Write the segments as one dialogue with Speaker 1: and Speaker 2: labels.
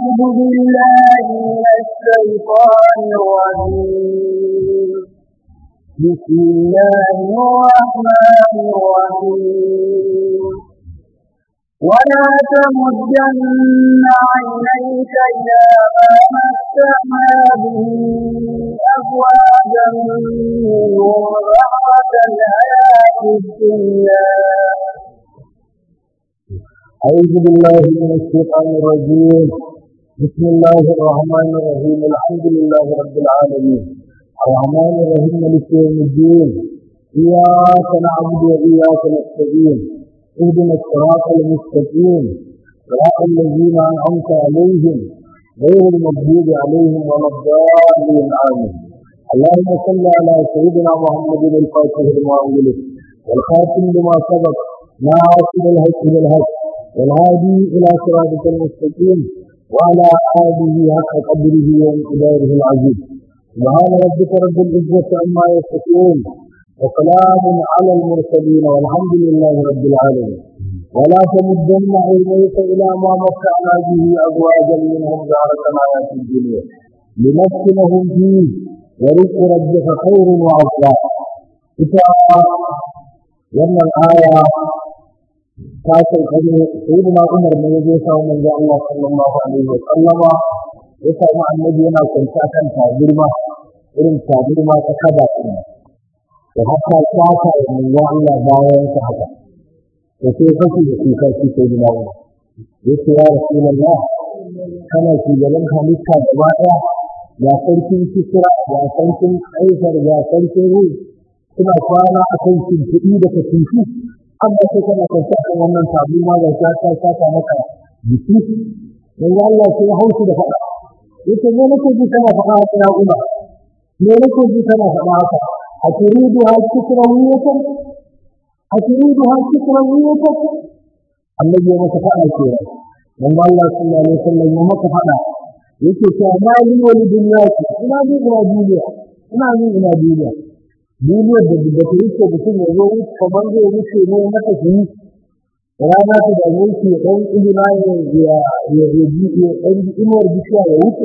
Speaker 1: أعوذ بالله من الشيطان الرجيم بسم الله الرحمن الرحيم ولا تمدن عينيك إلى ما متعنا به أزواجا منهم رحمة الحياة الدنيا
Speaker 2: أعوذ بالله من الشيطان الرجيم بسم الله الرحمن الرحيم الحمد لله رب العالمين الرحمن الرحيم مالك يوم الدين إياك نعبد وإياك نستعين اهدنا الصراط المستقيم صراط الذين أنعمت عليهم غير المغضوب عليهم ولا الضالين آمين اللهم صل على سيدنا محمد الفاتح لما أغلق والخاتم لما سبق ناصر الحق بالحق والهادي إلى صراطك المستقيم وعلى آله حق قدره وانقداره العزيز سبحان ربك رب العزة عما يصفون وسلام على المرسلين والحمد لله رب العالمين ولا تمدن عينيك إلى ما متعنا به أزواجا منهم زهرة الحياة الدنيا لنفتنهم فيه ورزق ربك خير وأفضل wannan aya ta sauƙari sayyidina Umar ne ya zo samu manzo Allah sallallahu alaihi wa sallama ya samu annabi yana kwanta kan tabirma irin tabirma ta kada ɗin da haka saka da manzo Allah bayan ta haka da sai kashi da kuka shi sayyidina Umar ya ce ya Rasulullah kana shugaban halitta gaba ɗaya ya sarkin kisra ya sarkin kaisar ya sarkin ruh suna kwana a kan shimfiɗi da katifu amma sai kana kwanci a kan wannan tabi ma ga ta ta saka maka jiki dan Allah sai ya haushi da faɗa yace me nake ji kana faɗa haka ya uba me nake ji kana faɗa haka a turidu ha kikra wiyatan a turidu ha kikra wiyatan annabi ya maka faɗa ke dan Allah sallallahu alaihi wasallam ya maka faɗa yake cewa ma li wal dunya ina ni ina duniya ina ni ina duniya duniyar da da ta wuce mutum ya zo wuce kamar zai wuce ne mata shi rana ta da wuce ya ɗan ilima ya ya ya ji ya ɗan inuwar bishiya ya wuce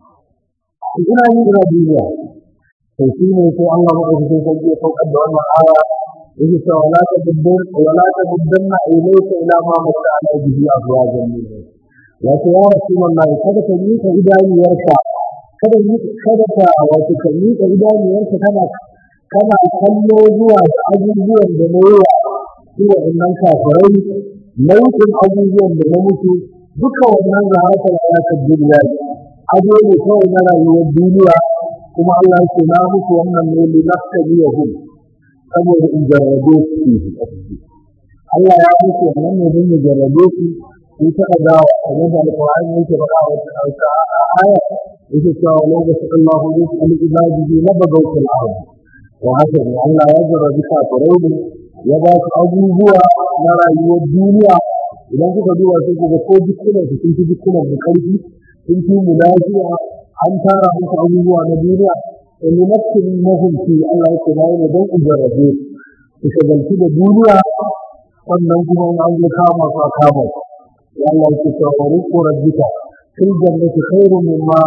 Speaker 2: ina ni ina duniya to shi ne sai Allah maɗaukakin sarki ya saukar da wannan aya yake cewa wala ta buddin wala ta buddin na ilaika ila ma mata ala bihi azwajan minhum ya ce ya rasulullahi kada ka miƙa idaniyarka kada kada ka wato ka miƙa idaniyarka kana kana kallo zuwa da abubuwan da na yawa su waɗannan kafirai nau'in abubuwan da na mutu duka wannan zahatar hayatar duniya ne ado ne kawai na rayuwar duniya kuma Allah ya ce na mutu wannan ne li naftaliyahum saboda in jarrabe su Allah ya mutu wannan ne don ya jarrabe su su ta dawa kamar da alƙur'ani yake faɗa wata aya yake cewa lau da su Allah rizqa li ibadihi labagaw fil ardh wa haka ne Allah ya jarrabi kafirai ne ya ba su abubuwa na rayuwar duniya idan kuka duba sai kuga ko dukkanin su sun fi dukkanin da ƙarfi sun fi mu lafiya an tara musu abubuwa na duniya in yi nafsin mahimci Allah ya ce na yi don in jarrabe su shagalci da duniya sannan kuma in an zo kama su a kama su ya Allah ya ce cewa wani ƙorar jika fil jannati khairun mimma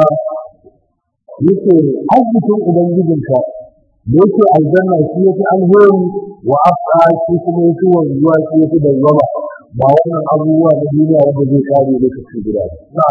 Speaker 2: yake arzikin ubangijinka da yake aljanna shi yake alheri wa afka shi kuma yake wanzuwa shi yake dawwama ba wannan abubuwa na duniya wanda zai kare lokaci guda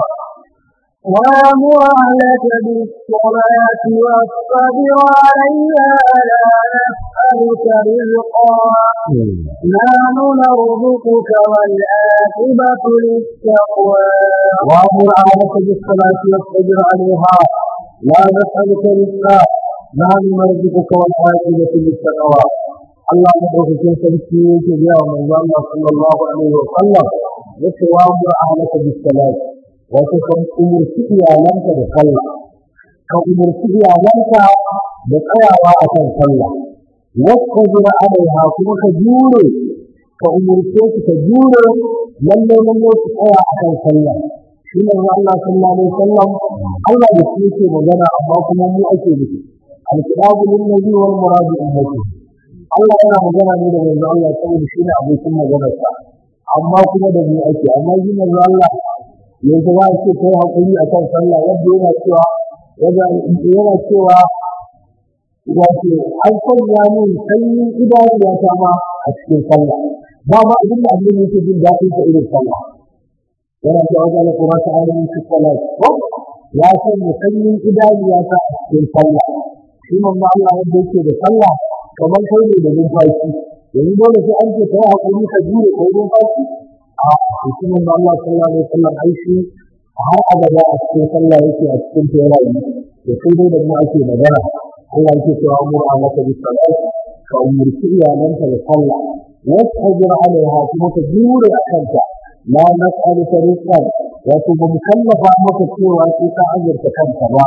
Speaker 1: وامر أهلك بالصلاة واصطبر عليها لا نسألك رزقا نحن نرزقك والعاقبة للتقوى
Speaker 2: وامر اهلك بالصلاه واصطبر عليها لا نسالك رزقا نحن نرزقك والعاقبه للتقوى Allah madaukakin sarki yake gaya wa manzo Allah sallallahu alaihi wa sallam yace wa amur ahlaka bis salat wato kan umurci iyalanka da sallah ka umurci iyalanka da tsayawa akan sallah wasu jira alaiha kuma ka jure ka umurce su ka jure lalle lalle su tsaya akan sallah shi ne Allah sallallahu alaihi wasallam Allah da shi yake magana amma kuma mu ake nufi al-kitabu lin nabi wal muradu ummati Allah yana magana ne da manzo Allah saboda shi ne abokin maganarsa amma kuma da mu ake amma shi manzo Allah yanzu za a ce kai haƙuri a kan sallah yadda yana cewa yana cewa wato an sanya min sanyin idaniya ta ma a cikin sallah ba ma abin da abin yake jin daɗin ta irin sallah yana cewa wajen da kuma ta ainihin su sallah ya sanya sanyin idaniya ta a cikin sallah shi manzo Allah yadda yake da sallah kamar kai ne da numfashi yanzu dole sai an ce kai haƙuri ka jure kai numfashi a cikin manzo Allah sallallahu alaihi wasallam ai shi har abada a cikin sallah yake a cikin ta yana yi to sai dai da mu ake magana Allah yake cewa amuru alaka bis salat ka umurci iyalanka da sallah wasbir alaiha kuma ka jure a kanta la nas'aluka rizqan wato ba mu kallafa maka cewa sai ka azurta kanka ba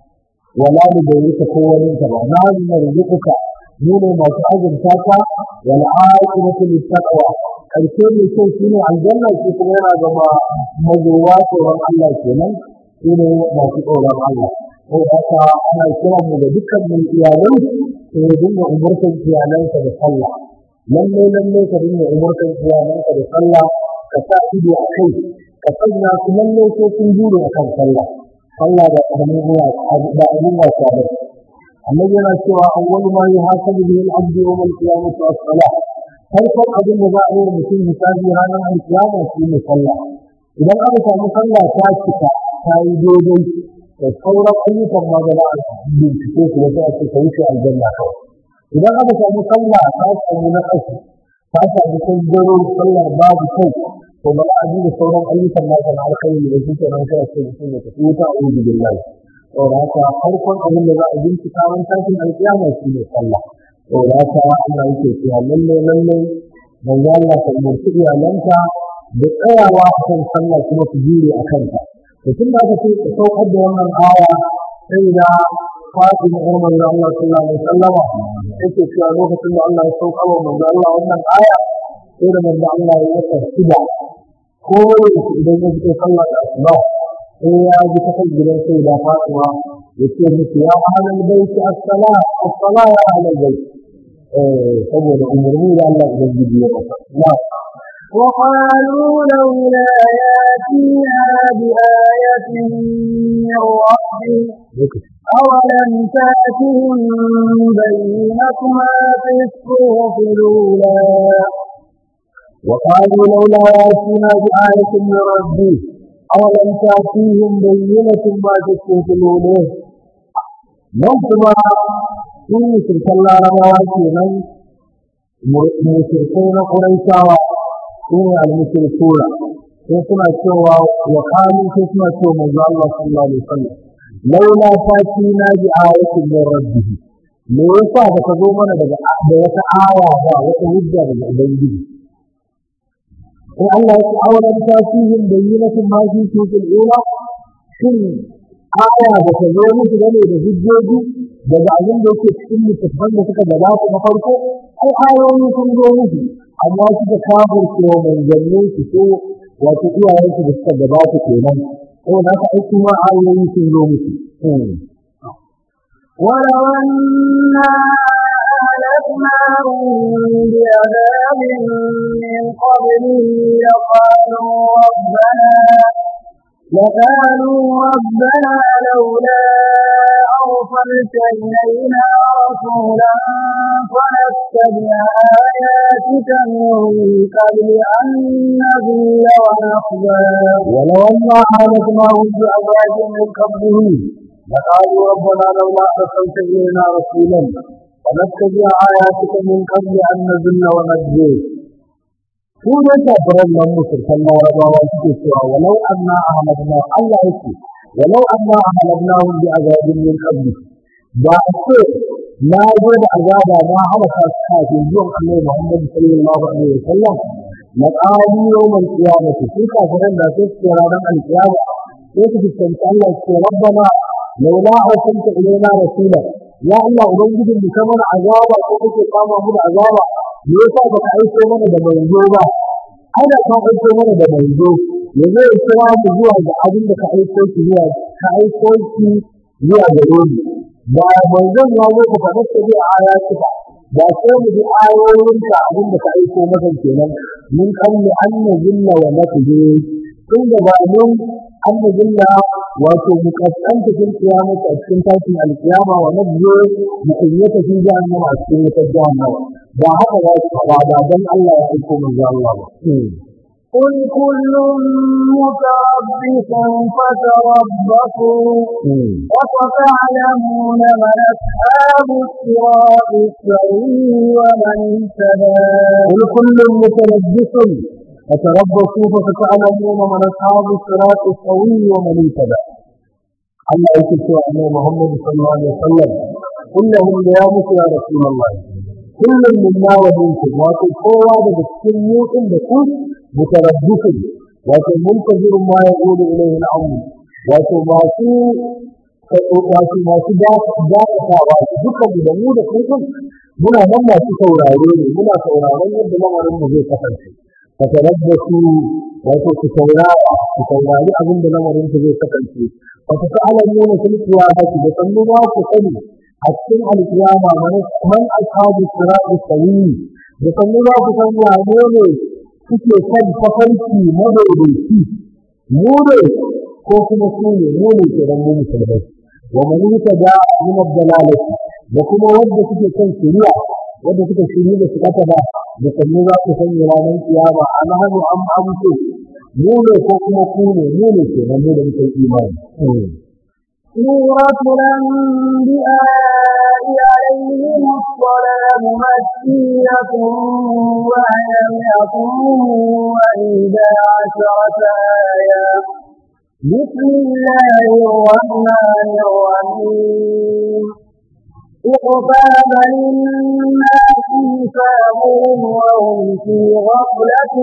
Speaker 2: wala mu bayyana ko wani ka ba na narzuka mu ne masu azurta ka wal aqibatu lit taqwa karshe mai kyau shine aljanna shi kuma yana gaba mazowa tsoron Allah kenan shine masu tsoron Allah ko haka ana kiran mu da dukkan mun iyalai sai dinga umurtan iyalansa da sallah lalle lalle ka dinga umurtan iyalanka da sallah ka sa ido a kai ka sanya su lalle sai sun jure a kan sallah sallah da abin ruwa da abin wasa da annabi yana cewa awwalu ma yuhasabu bihi al-abdu yawm al-qiyamah as-salah farkon abin da za a yi mutum hisabi ranar al-qiyama shi ne sallah idan aka samu sallah ta cika ta yi daidai da sauran ayyukan ma da za a bincike su wata ake ka wuce aljanna kawai idan aka samu sallah ta samu na ƙasa ta samu kangaro sallar babu kai to ba za a duba sauran ayyukan nasa na alkhairi da shi kenan sai a ce mutum ya tafi wuta a uzu billahi saboda haka farkon abin da za a bincika ran tashin alkiyama shi ne sallah saboda haka Allah yake cewa lalle lalle manzo Allah ka umarci iyalanka da tsayawa a kan sallah kuma su jure a kanta to tun da aka ce ka saukar da wannan aya sai da Fatima Umar da Allah sallallahu alaihi wasallam yake cewa lokacin da Allah ya saukar wa manzo Allah wannan aya sai da manzo Allah ya yi shida ko idan ya fito sallah da asuba sai ya ji ta kan gidan sai da Fatima ya ce musu ya ahlal baiti as-salah as-salah ya ahlal bait eh saboda umarni da Allah ubangiji ya masa
Speaker 1: وقالوا لولا ياتيها بآية من ربه أولم تأتهم بينة ما في الصحف الأولى
Speaker 2: وقالوا لولا ياتينا بآية من ربه أولم تأتيهم بينة ما في الصحف الأولى nan kuma sun yi shirkan larabawa kenan mushrikai na ƙuraishawa su ne al-mushrikuna sai suna cewa wa kanu sai suna cewa manzo Allah sallallahu alaihi wasallam laula fatina bi ayatin min rabbih me yasa ba ka zo mana daga da wata aya ba wata hujja daga ubangiji sai Allah ya ce awalan tasihin bayyinatin ma fi sukul ula shin aya da ta zo musu gane da hujjoji daga abin da yake cikin littattafan da suka gabata na farko ko ayoyi sun zo musu amma suka kafirce wa manzannin su ko wato iyayensu da suka gabata kenan ko da ka aiki ma ayoyi sun zo musu
Speaker 1: ولو أنا أهلكناهم بعذاب من قبله لقالوا ربنا لقالوا ربنا لولا أرسلت إلينا رسولا فنتبع آياتك من قبل أن نذل ونخزى
Speaker 2: ولو أنا أهلكناهم بعذاب من قبله لقالوا ربنا لولا أرسلت إلينا رسولا فنتبع آياتك من قبل أن نذل ونخزى su ne kafiran nan musulkan larabawa suke cewa walau anna ahmadna Allah yake walau anna ahmadnahum bi azabin min qabli ba ce na zo da azaba na halaka su kafin zuwan Annabi Muhammad sallallahu alaihi wasallam na qalu yawmal qiyamati su kafiran da su ce ranar alqiyama sai su fuskanci Allah su ce rabbana laula arsalta ilaina rasula ya Allah ubangijin mu kamar azaba ko kake kama mu da azaba me yasa baka aiko mana da manzo ba ana ka aiko mana da manzo ya zo ya kira mu zuwa ga abin da ka aiko shi zuwa ka aiko shi zuwa gare mu ba manzon ya zo ka faɗa ta bi ayatu ba ba sai mu bi ayoyin ka abin da ka aiko masa kenan mun kalli anna zilla wa nafsi tun da ba mun an mujilla wato mukaskanta fil qiyamati a cikin tashin alkiyama wa nabiyyu mukunyata fi jahannama a cikin wutar jahannama ba haka za su faɗa ba dan Allah ya aiko manzo Allah ba
Speaker 1: قل كل متربص فتربصوا وستعلمون من أصحاب الصراط السوي ومن اهتدى
Speaker 2: قل كل متلبس فتربصوا فستعلمون من أصحاب الصراط السوي ومن اهتدى الله يكتب أن محمد صلى الله عليه وسلم كلهم ليامك يا رسول الله كل منا ومنكم وتقوى بالسنين عندكم متربص وتنتظر ما يقول إليه الأمر وتماسي wato masu dakatawa duka da mu da kuma muna nan masu saurare ne muna sauraron yadda lamarin mu zai kasance ka tarabbasu wato ku saurara ku saurari abin da lamarin ku zai kasance fa ta ta'lamuna fil qiyamati da sannu ba ku sani a cikin alkiyama man ashabu sirati sawi da sannu ba ku san wane ne suke kan tafarki madaidaici mu ne ko kuma su ne mu ne ke dan mu musulmai wa man yutada min ad-dalalati da kuma wanda suke kan shari'a wanda suka shirye da suka ba da sannu za ku san ranar kiyama an hannu an amce mu ne ko kuma ku ne mu ne ke nan da muke imani
Speaker 1: سورة الأنبياء عليهم السلام مكية وهي مئة وإحدى عشرة آية بسم الله الرحمن الرحيم اقترب للناس حسابهم وهم في غفلة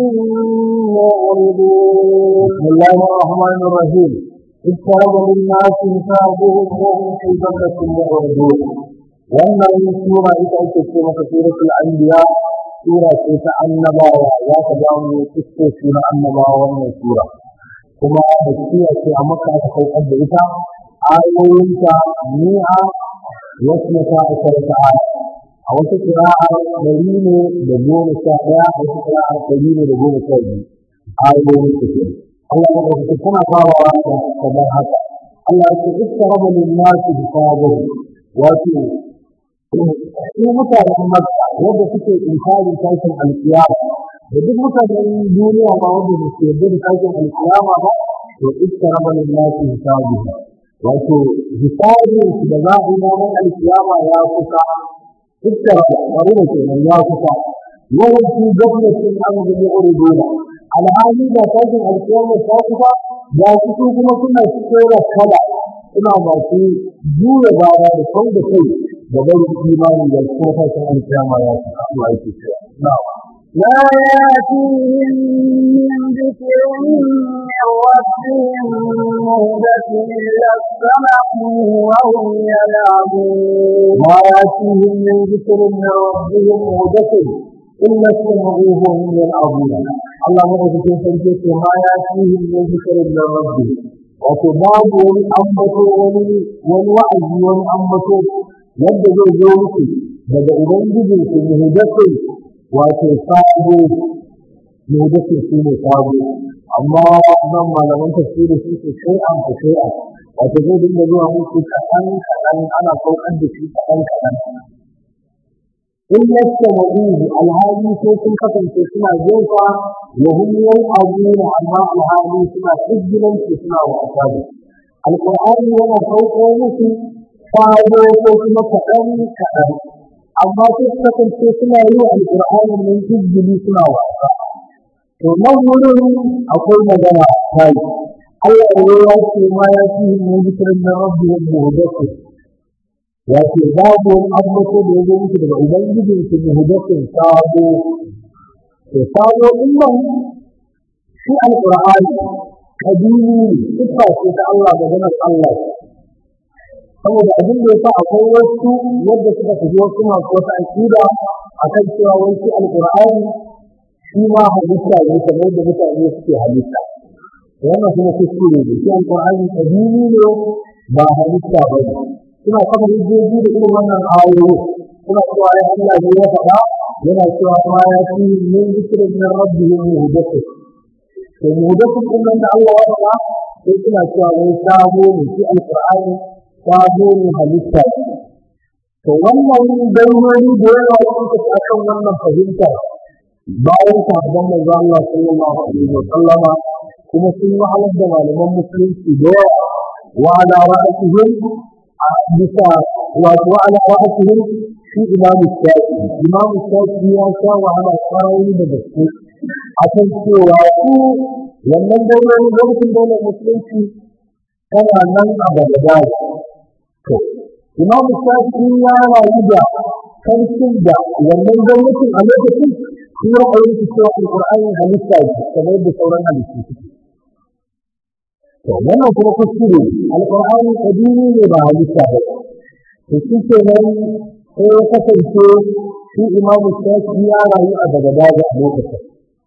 Speaker 1: معرضون
Speaker 2: بسم الله الرحمن الرحيم اقترب للناس حسابهم وهم في غفلة معرضون wannan sura ita ake ce maka suratul anbiya sura ce ta annabawa za ka ga mu kiskoki na annabawa wannan sura kuma da ce a maka aka saukar da ita ayoyinta mi'a wasu ta asharta aya a wasu kira'ar ɗari ne da goma sha ɗaya a wasu kira'ar ɗari ne da goma sha biyu ayoyin su ke Allah ya ɗauki tana farawa da kamar haka Allah ya ce iska raba lin nasu hisabu wato su mutanen Makka wanda suke inkarin tashin alkiyama da duk mutanen duniya ma wanda ba su yarda da tashin alkiyama ba to iska raba lin nasu hisabu wato hisabin su da za a yi ranar alkiyama ya kusa iska bari da kenan ya kusa yawan su gwamnatin an gumi uruduna alhali da tashin alkiyama ta kusa ya fito kuma suna cikin kala suna masu juya baya da kau da kai da barin imani da kuma tashin alkiyama ya kusa Allah yake cewa na'am
Speaker 1: لا يأتيهم من ذكر من ربهم مهدة إلا استمعوا وهم يلعبون
Speaker 2: ما يأتيهم من ذكر من ربهم مهدة إلا استمعوه وهم يلعبون الله مدوكين sarki ma ya fihim min zikrin min rabbih wato babu wani ambato wani wani wa'azi wani ambato yadda zai zo musu daga ubangijin su muhdathun wato sabo muhdathun shi ne sabo amma nan malaman tafsiri su ce sai an fa sai an wato zai dinga zuwa musu kaɗan kaɗan ana saukar da shi kaɗan kaɗan in yasta mabuhu alhali sai sun kasance suna jefa wa hum abuna amma alhali suna izgilanci suna wasa da alqur'ani yana sauko musu fado ko kuma kaɗan kaɗan amma sai su kasance suna yi wa alqur'ani nan izgili suna wasa to nan wurin akwai magana kai Allah ya ce ma ya fi min zikrin rabbihim muhdathah ya ce babu wani abu da ya zo musu daga ubangijin su muhdathin sabo to sabo din nan shi alqur'ani kadini sifa ce ta Allah da ganin Allah saboda abin da yasa akwai wasu yadda suka fi wasu masu wata akida akan cewa wai shi alqur'ani shi ma halitta ne kamar yadda mutane suke halitta wannan kuma kuskure ne shi alqur'ani kadini ne ba halitta ba ne suna kafa hujjoji da irin wannan ayoyi suna cewa ya Allah ne ya faɗa yana cewa ma ya fi min zikirin min rabbihim muhdathah to muhdathin din nan da Allah ya faɗa sai suna cewa wai sabo ne shi alqur'ani sabo ne halitta to wannan daurori da yawa sun tafi akan wannan fahimtar bayan sahabban manzo Allah sallallahu alaihi wa sallama kuma sun wahalar da malaman musulunci da yawa wa ala ra'atihim bisa wato ala ra'atihim shi imamu shafi imamu shafi ya sha wahala kwayoyi da gaske a kan cewa su wannan daurori lokacin daular musulunci tana nan a bagdad to imamu shafi ya rayu da karfin da wannan gwamnatin a lokacin shi ya aure cewa alƙur'ani halitta ne kamar da sauran halittu suke to wannan kuma kuskure alƙur'ani kadimi ne ba halitta ba to shi ke nan sai ya kasance shi imamu shafi ya rayu a daga daga a lokacin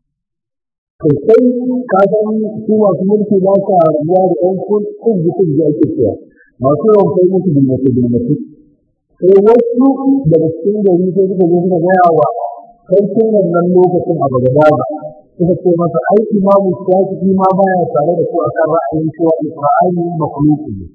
Speaker 2: to sai ka san su masu mulki ba sa rabuwa da ɗan kun jikin da ake cewa masu yawan kai musu bilmatu bilmatu sai wasu daga cikin gari sai suka zo suka gaya wa sarkin wannan lokacin a daga daga suka ce masa ai imamu shafi'i ma baya tare da ku akan ra'ayin cewa alqur'ani makhluqi ne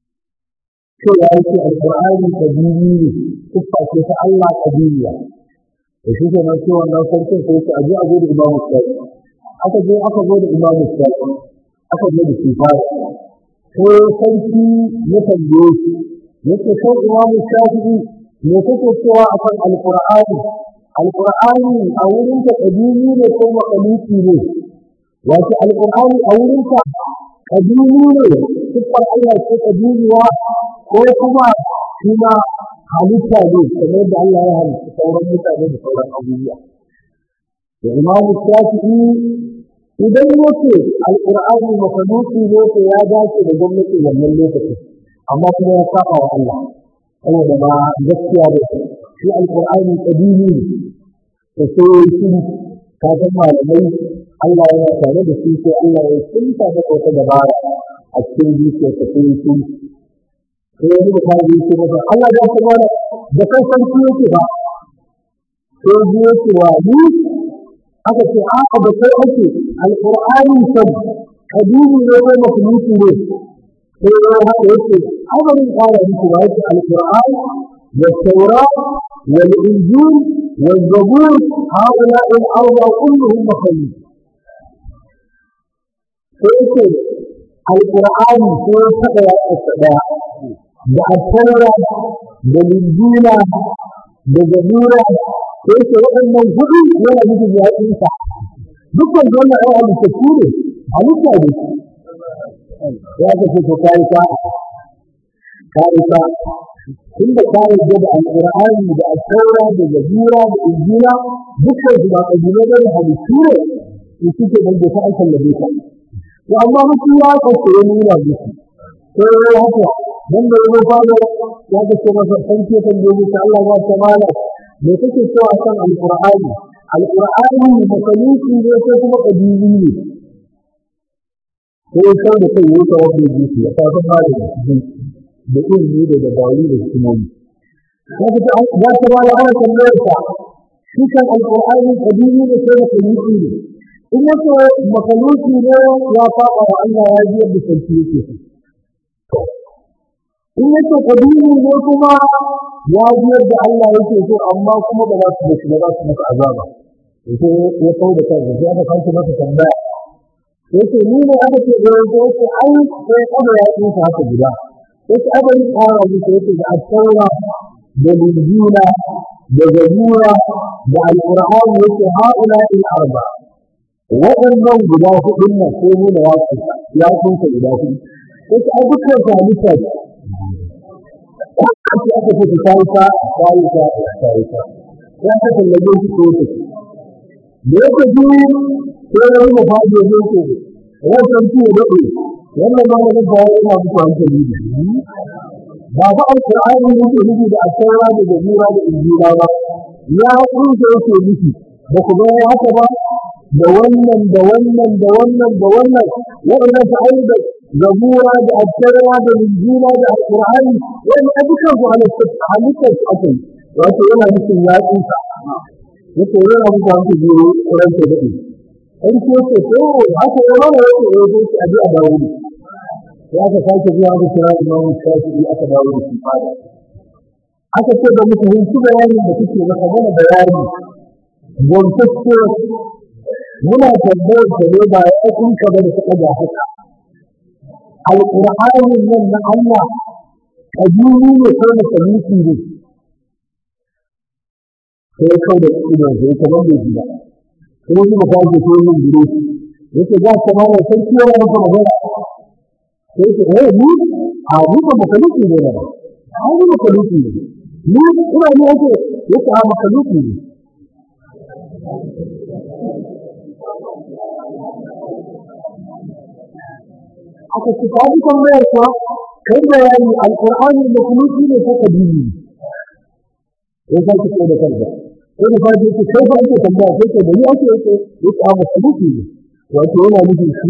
Speaker 2: to ya ce alqur'ani kadiri ne siffa ce ta Allah kadiriya to shi ke nan cewa wannan sarkin sai ce aje a zo da imamu shafi'i aka je aka zo da imamu shafi'i aka zo da shi fara sai sarki ya tambaye shi yake kai imamu shafi'i me kake cewa akan alqur'ani alƙur'ani a wurinka ƙadimi ne ko maƙaluki ne wato alƙur'ani a wurinka ƙadimi ne siffar Allah ce ƙadimiwa ko kuma shi ma halitta ne kamar da Allah ya halitta sauran mutane da sauran abubuwa da imamu shafi'i idan yake alƙur'ani maƙaluki ne to ya dace da gwamnatin wannan lokacin amma kuma ya saba wa Allah saboda ba gaskiya ba shi alƙur'ani ƙadimi ne da sai shi ka san malamai Allah yana tare da shi sai Allah ya tsinta da wata dabara a cikin zuciya ta sai shi sai wani da kai yake masa Allah ya ta mana da kai sarki yake ba sai ji yake wa ni aka ce a da kai ake alqur'ani sab kadimi ne ko makhluki ne sai ya haka yake amarin ƙara miki ba yake alqur'ani da taurat والإنجيل والزبور هؤلاء الأربعة كلهم مخلوق فيقول القرآن هو تقوى السبع والتوراة والإنجيل والزبور فيقول وأن الهدى ولا يجب أن ينفع dukkan wannan ai halittu ne halitta ne ya kace to kai ka kai ka tunda ka yarda da alqur'ani da al-taura da zabura da injila dukkan su ba kabila da halittu ne su suke nan da ta kallabe ka to amma mutum ya kace ya nuna musu ko ya haka dan da yau fara ya kace masa san ke kan gobe ta Allah ya tamala me kake cewa kan alqur'ani alqur'ani makaluki ne ko kuma kabili ne ko sai da kai yake wani jiki ya fara ba da da ilimi da dabaru da hikimomi. Wata ta za ta ba da ana tambayar ta shi kan alƙur'ani kadimi da sai makaluki ne. In ya ce makaluki ne ya faɗa wa Allah ya ji yadda sarki yake so. In ya ce kadimi ne kuma ya ji yadda Allah yake so amma kuma ba za su da shi ba za su masa azaba. Sai ya kau da kansa sai aka kanci masa tambaya. Yace ni ne aka ce da yanzu yace ai sai kada ya tsinka haka guda. wasu abin ƙara musu yake da asaura da linjila da zabura da alƙur'ani yake haula il arba waɗannan guda hudun nan ko nuna ya kusa ya kusa guda hudu yake a dukkan su halitta ce aka ce aka ce ta yi ta ta yi ta ta yi ta ya ta tallabe shi ko ta ce da yake ji sai ya rufe fadi ya zo wancan ci ya daɗe wannan ma wani ba yana muku hankali ne ba fa alqur'ani yake nufi da asaura da zabura da injila ba ya kunce yake nufi ba ku ga haka ba da wannan da wannan da wannan da wannan wa'annan ta da zabura da asaura da injila da alqur'ani wannan abukan su halittar su ake wato yana nufin ya tsinka yake yana muku hankali ne ran ta daɗe sarki ya ce ko haka ya mana ya ce ya zo shi a ji a dawo ne ya aka sake zuwa aka kira imamu shafi'i aka dawo da shi fada aka ce da muka hinci bayanin da kuke maka mana bayani gwamtacce muna tambayar da ne ba ya kun ka da suka ga haka alƙur'anin nan na Allah kabili ne ko na sabiti ne sai kau da idan sai kamar da gida kuma kuma ka ji ko yin gure yake za ka mana sarki yana maka magana sai ce eh ni a ni ba makaluki ne ba a ni makaluki ne ni ina ne yake yake a makaluki ne aka ci ta ji tambayar kuwa kai bayani alqur'ani makaluki ne ko kadimi ne sai ka ce da kanka sai da fadi yake kai fa ake tambaya sai ke da ni ake yake yake a makaluki ne wato yana nufin shi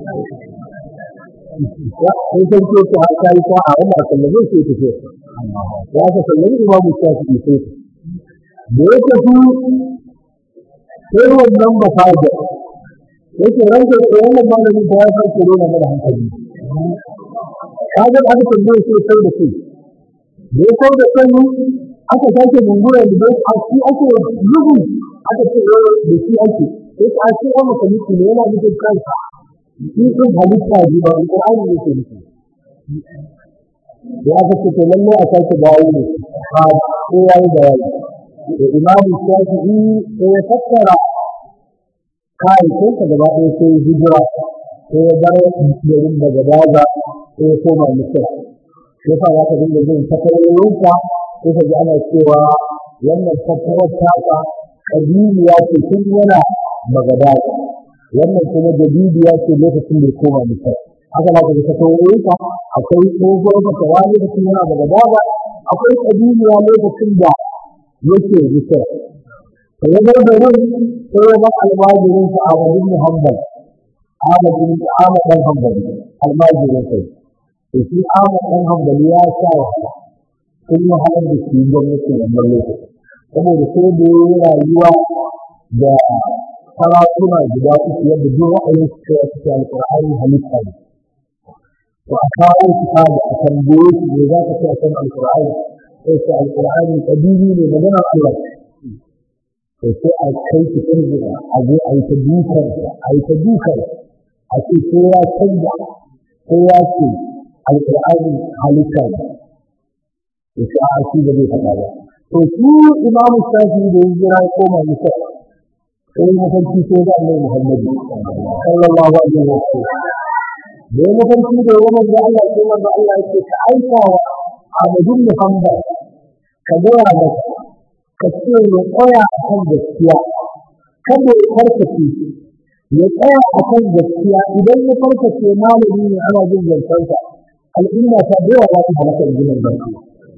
Speaker 2: sai san ce ta haka yi ta a wannan sallame sai ta ce ya ka sallame imamu shafi'i sai da ya tafi sai wannan ba faɗa yake ranke da wannan malamin ta ya farko nuna mana hankali kaga aka tambaye sai sai da kai da ya sau da kai aka sake gungura da dai a shi ake rubu aka ce da shi ake sai ta ce wa musulmi ne yana nufin kansa shi sun halitta ji ba alƙur'ani ne ke nufi da aka ce to lallai a sake dawo ne a ko ya yi bayani da imamu shafi'i sai ya fassara kayayyakinsa gaba ɗaya sai hijira sai ya bar garin daga daga sai ya koma misir sai fa za ka dinga jin tattarorinsa sai ka ji ana cewa wannan tattarar taka ƙabiliya ce tun yana bagadaga wannan kuma jadidiya ce lokacin da ya koma misir haka za ka ji tattarorinsa akwai tsohuwar fatawa lokacin yana bagadaga akwai ƙabiliya lokacin da yake misir ya zo garin sai ya bar almajirin sa a wajen Muhammad Ahmad bin Ahmad dan Hanbali almajirin sai to shi Ahmad dan Hanbali ya sa sun yi halin da shi gwamnati wannan lokaci saboda sai da ya yi rayuwa da sarakuna guda uku yadda duk ra'ayin su kai su ta alƙur'ani halitta ne to a kawo su da a tambaye su ne za ka ce a kan alƙur'ani sai ce alƙur'ani ƙabili ne maganar Allah to sai a kai shi ɗin a zo a yi ta dukan a yi ta dukan a ce ko ya canza ko ya ce alƙur'ani halitta ne to sai a shi da zai faɗa ba to shi imamu shafi da ya jira ya koma misal sai mafarki sai ga annabi muhammadu sallallahu alaihi wa sallam da ya mafarki da ya manzo Allah sai manzo Allah ya ce ka aika wa Ahmadun Muhammad ka gaya masa ka ce ya tsaya a kan gaskiya kada ya farkace ya tsaya a kan gaskiya idan ya farkace malami ne ana jin zancensa al'umma ta da yawa za ta halaka in ginin barci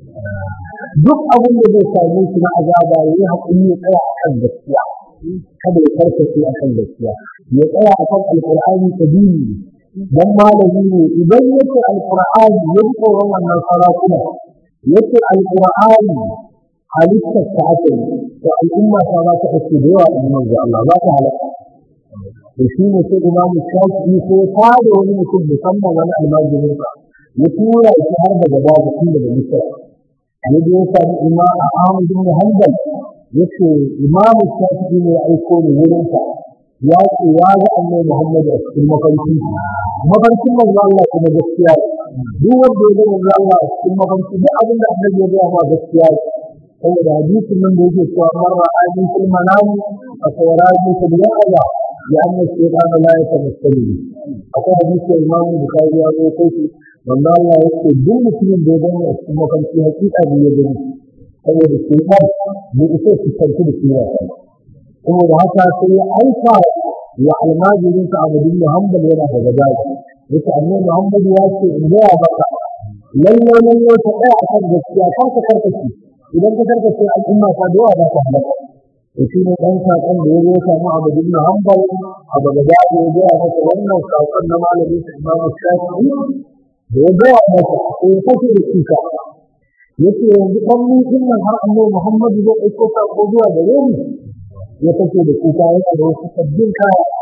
Speaker 2: duk abin da zai same shi na azaba ya yi haƙuri ya tsaya a kan gaskiya kada ya farkace a kan gaskiya ya tsaya a kan alƙur'ani sabili dan malami ne idan yake alƙur'ani ya ji tsoron wannan sarakuna yake alƙur'ani halittar ta aka yi to al'umma ta za ta ake da yawa in manzo Allah za ta halaka to shi ne sai imamu shafi ko ta da wani mutum musamman wani almajirin sa ya tura shi har daga babu tun daga misra ya je ya sami imam Ahmad bin Hanbal yace imamu shafi ne ya aiko ni wurin sa ya ce ya ga annabi Muhammad a cikin mafarki mafarkin manzo Allah kuma gaskiya duk wanda ya ga manzo Allah a cikin mafarki duk abin da annabi ya ga ma gaskiya saboda hadisin nan da yake cewa man ra'ani fil manami fa sayrani fil yaqza ya anna shaytan la yatamassali akwai hadisin Imam Bukhari ya zo kai shi wanda Allah yake duk mutumin da ya gani a cikin mafarki hakika ne ya gani saboda shaytan bai isa su tantu da shi ba saboda haka sai ya aika wa almajirin sa Abu bin Muhammad yana da gadaji yace annabi Muhammad ya ce in ga baka lalle lalle ta tsaya akan gaskiya kar ka karkace idan ka karkace al'umma ta da yawa za ta halaka to shi ne dan sakon da ya zo samu Abu bin Muhammad a gadaji ya ga masa wannan sakon na malamin sa Imam Shafi'i da ya ga masa sai kace da shi ka yace yanzu dan mun nan har annabi Muhammad zai aiko sako zuwa gare ni ya kace da kuka yana da wasu sabbin kaya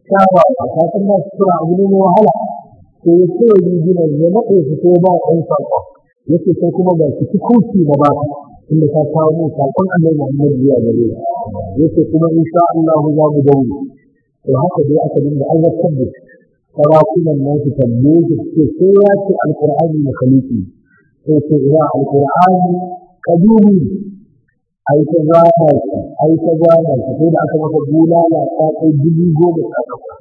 Speaker 2: shafa a kasan ba su kira abu ne mai wahala to ya ce wa riginan ya naɗe su ko ba ɗan saƙon ya ce sai kuma ga shi kuci na ba inda ta kawo min saƙon annabi Muhammad zuwa gare ya ce kuma insha Allah za mu dawo to haka dai aka dinga azabtar da shi sarakunan nan su tambaye su ce sai ya ce alƙur'ani na khaliki sai ce ina alƙur'ani kadumi ai ta gana shi ai ta gana shi sai da aka maka bulala ta kai dubu goma sha takwas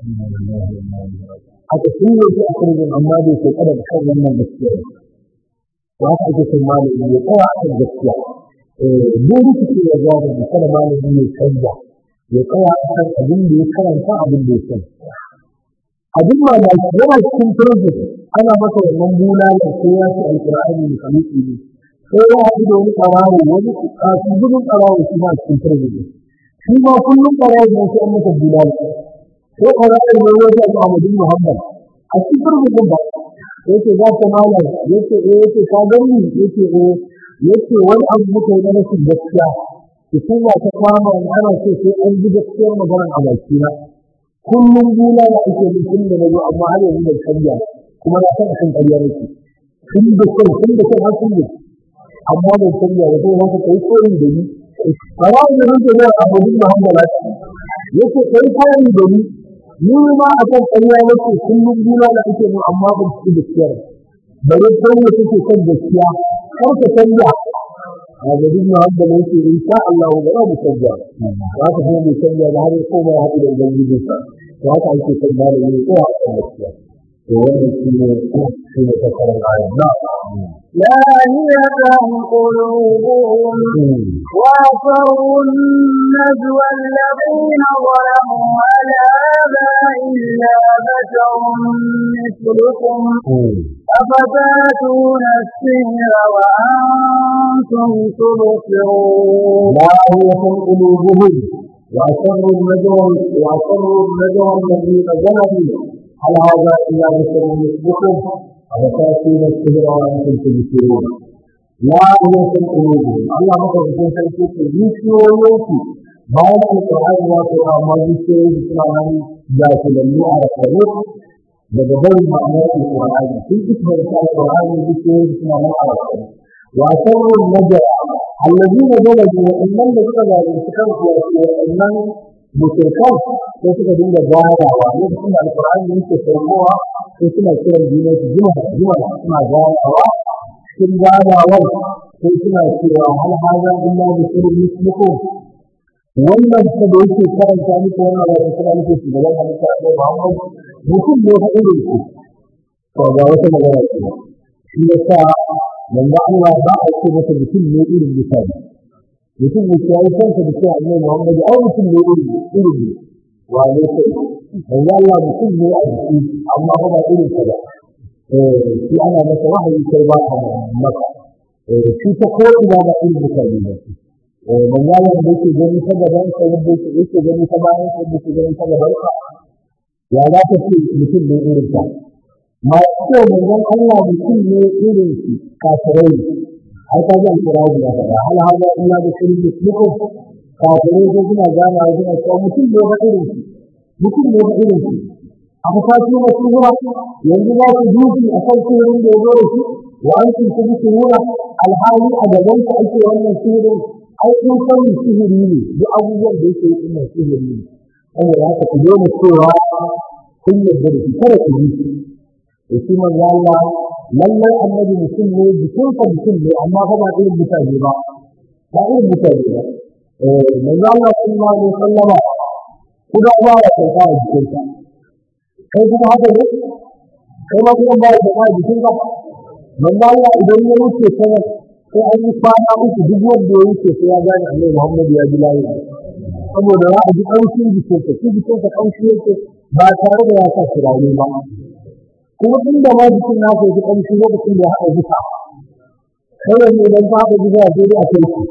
Speaker 2: aka shirya shi a kurgin amma bai ce kada kan wannan gaskiya ba haka ake son malami ya tsaya a kan gaskiya duk rikici ya gane da kada malami ya canza ya tsaya a kan abin da ya karanta abin da ya san abin mamaki yana cikin turbi ana masa wannan bulala ko ya ce alƙur'ani da kamiki ne sai ya haɗu da wani ƙarawo wani kasu gudun ƙarawo shi ma cikin turbi ne shi ma kullum ƙarawo ne sai an masa bulala ko ƙarawo ne wani abu Ahmadu Muhammad a cikin turbi ɗin ba yake za ta malam yake eh yake ka gani yake eh yake wani abu muka yi na rashin gaskiya hukuma ta kama in ana so sai an ji gaskiyar maganar a bakina kullum bula da ake yi tun da nazo amma har yanzu bai canja kuma na san akan ƙarya nake tun da kan tun da kan har sun amma bai canja ba sai haka kai koyi da ni kawai da nake da Abu Muhammad yake kai koyi da ni ni ma akan ƙarya nake kullum bula da ake mu amma ban ci gaskiyar bare don da take kan gaskiya kar ka canja هذا دين هذا ليس إن شاء الله ولا مسجع وهذا هو مسجع هذا يقوم هذا إلى الجنة وهذا عن شيء المال من قوة المسجع وهذا شيء شيء تكرر الآية نعم
Speaker 1: لاهية قلوبهم وأسروا النجوى الذين ظلموا على هذا إلا بشر مثلكم أفتاتون السحر وأنتم تبصرون
Speaker 2: لاهية قلوبهم وأسروا النجوى وأسروا النجوى الذين ظلموا على هذا إلا بشر مثلكم أفتاتون السحر وأنتم تبصرون لاهية قلوبهم الله مثلا في سنة يسير bayan alƙur'ani ya ce amma zuciyoyi suna nan jahilanni a rasaru daga barin ma'anar alƙur'ani sun isbar ta alƙur'ani zuciyoyi suna nan a rasaru wa sarrun najara allazina zalabu wa innan da suka zalunci kansu wa innan mushrikan sai suka dinga ganawa lokacin da alƙur'ani yake saukowa sai suna kiran juna su jima jima suna ganawa cikin ganawar sai suna cewa hal haza illa bi sirrin mislikum wannan ta da yake karanta muku wannan da kuma nake shi gaban halitta ko Muhammad mutum ne fa irin ku to ga wata magana ce shi yasa manzo Allah ba a ce masa mutum ne irin mutane mutum ne ya yi kansa da cewa Annabi Muhammad ai mutum ne irin irin ne wa ne sai manzo Allah mutum ne a jiki amma ba irin ka ba eh shi ana masa wahayi sai ba a maka eh shi ta ko ina ba irin mutane ne manzalar da yake gani ta gaban sa yadda yake yake gani ta bayan sa yadda yake gani ta gaban sa ya za ta ce mutum ne irin ta ma ce manzon Allah mutum ne irin shi kafirai ai ka ji alƙur'ani ya faɗa hal hada illa da shirin mislikum kafirai ko suna gana wa suna cewa mutum ne ba irin shi mutum ne ba irin shi a fasati na shuhura yanzu za ku duki a kan shirin da ya zo da shi wa an tuntu bi shuhura alhali a gaban ka ake wannan shirin ai kun sani sihiri ne duk abubuwan da yake yi ina sihiri ne saboda haka ku daina cewa kun yarda da shi kada ku yi da shi manzo Allah lallai annabi mutum ne jikinsa mutum ne amma fa ba irin mutane ba ba irin mutane ba eh manzo Allah sallallahu alaihi wasallama kuma ba ya kai ta jikinsa kai kuma haka ne kai ma kuma ba ya kai ta jikinka manzo Allah idan ya wuce kana sai an yi kwana uku duk wanda ya wuce sai ya gane annabi Muhammad ya ji layi saboda za a ji ƙanshin jikinsa shi jikinsa ƙanshi yake ba tare da ya sa turare ba kuma inda ma jikin na ji ƙanshi lokacin da ya haɗa zufa kai yanzu idan ka haɗa zufa sai dai a kai shi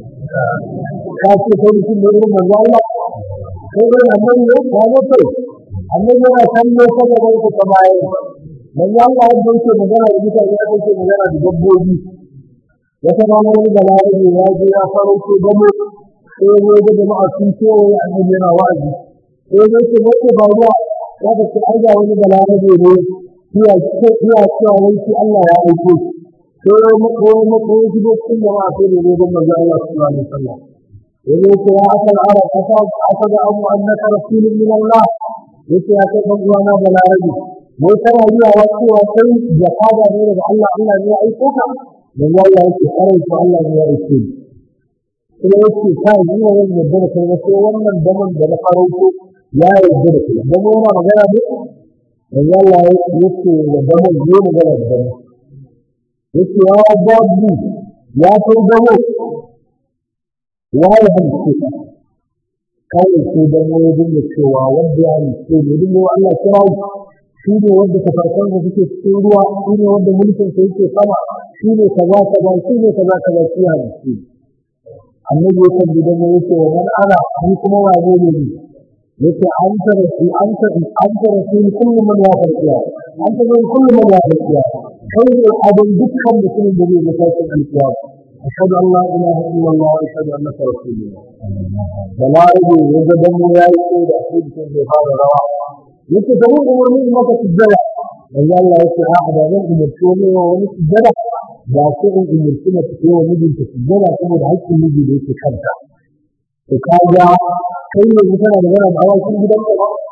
Speaker 2: ka ce kai mutum ne irin manzo Allah kai dai annabi ne ya zo kai annabi yana kallo saboda yake ta bayan manzo Allah yadda yake magana da mutane ya yake magana da dabbobi wata rana wani balarabe ya je ya farauto gamo sai ya ga jama'a sun kewaye annabi yana wa'azi sai dai ce wata faruwa ya ka ce ai ga wani balarabe ne iya iya cewa wai shi Allah ya aiko sai ya muku wani muku wani shigo cikin jama'a sai da zai gama ga Allah sallallahu alaihi wasallam yanzu ce ya asal arab asa asa da abu annaka rasulun min Allah yace ya kai dan uwana balarabe wai kana yi wa cewa kai jakada ne daga Allah Allah ne ya aiko ka dan Allah yake karai ko Allah ne ya aiko ni kuma yake kai ni ne wanda yadda da kai sai wannan daman da na farauto ya yarda da kai dan yana magana ne dan Allah yake da daman ne magana da daman yake ya babu ya kai damo ya yi halice kawai sai dan wani dinga cewa wanda ya halice ne dinga Allah kira shi ne wanda kafarkan da suke cikin ruwa shi ne wanda mulkin sa yake sama shi ne kaza kaza shi ne kaza kaza shi ya halice annabi ya kan gidan ya yake wa man ana ni kuma wane ne ni yake an ta rasu an ta an ta rasu kullu man ya farkiya an ta rasu kullu man ya farkiya kai ne abin dukkan mutumin da zai ga tashin alkiyama أشهد أن لا إله إلا الله وأشهد أنك رسول الله بلاغه وجدن يا يسير أكيد في هذا الرواء يتدعون أمرني ما تسجل والله الله يسير أحد من أمرتوني ومن سجل لكن أمرتنا تكون ومن تسجل كما دعيت النبي ليس خمسة وكاجا كي مثلا نغنى بأول شيء بدنك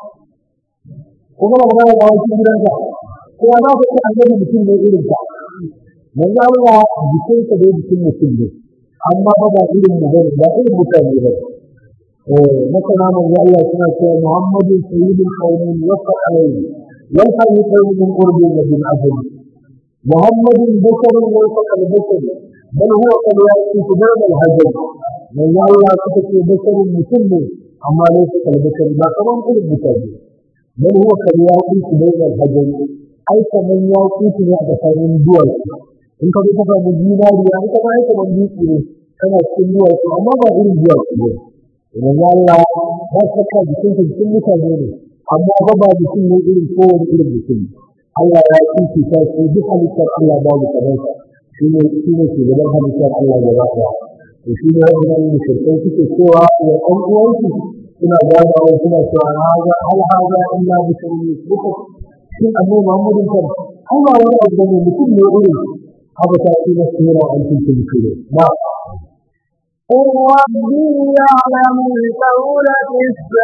Speaker 2: kuma magana da wani gidanka ko na ku annabi mutum ne irin ka manzo Allah jikin ka da jikin mutum ne amma ba ba irin mu bane ba irin mutane ba eh masana manzo Allah suna cewa Muhammadu sayyidul qaumin waqa alayhi wal khaliqatu min qurbi wa bin ajli Muhammadun basharun laysa kal bashar bal huwa kal yaqut bayna al hajar manzo Allah suka ce basharun mutum ne amma laysa kal bashar ba kaman irin mutane bal huwa kal yaqut bayna al hajar ai kaman yaqut ne a tsakanin duwar in ka zo ka samu zinariya in ka ba ka ban dutse ne kana cikin duwatsu amma ba irin duwatsu ne idan ya Allah ba ka ka jikin ka cikin mutane ne amma ba ba mutum ne irin kowane irin mutum Allah ya kici ta shi duk halittar Allah babu kamar sa shi ne shi ne shugaban halittar Allah gaba ɗaya to shi ne wannan mushrikai suke cewa ya ɗan uwansu suna ganawa suna cewa haza hal haza illa bisharun yusuf shi annabi Muhammadin kan Allah wani abu ne mutum ne irin هذا تأتي مسيرا أنتم تنكرون نعم
Speaker 1: قل ربي يعلم القول في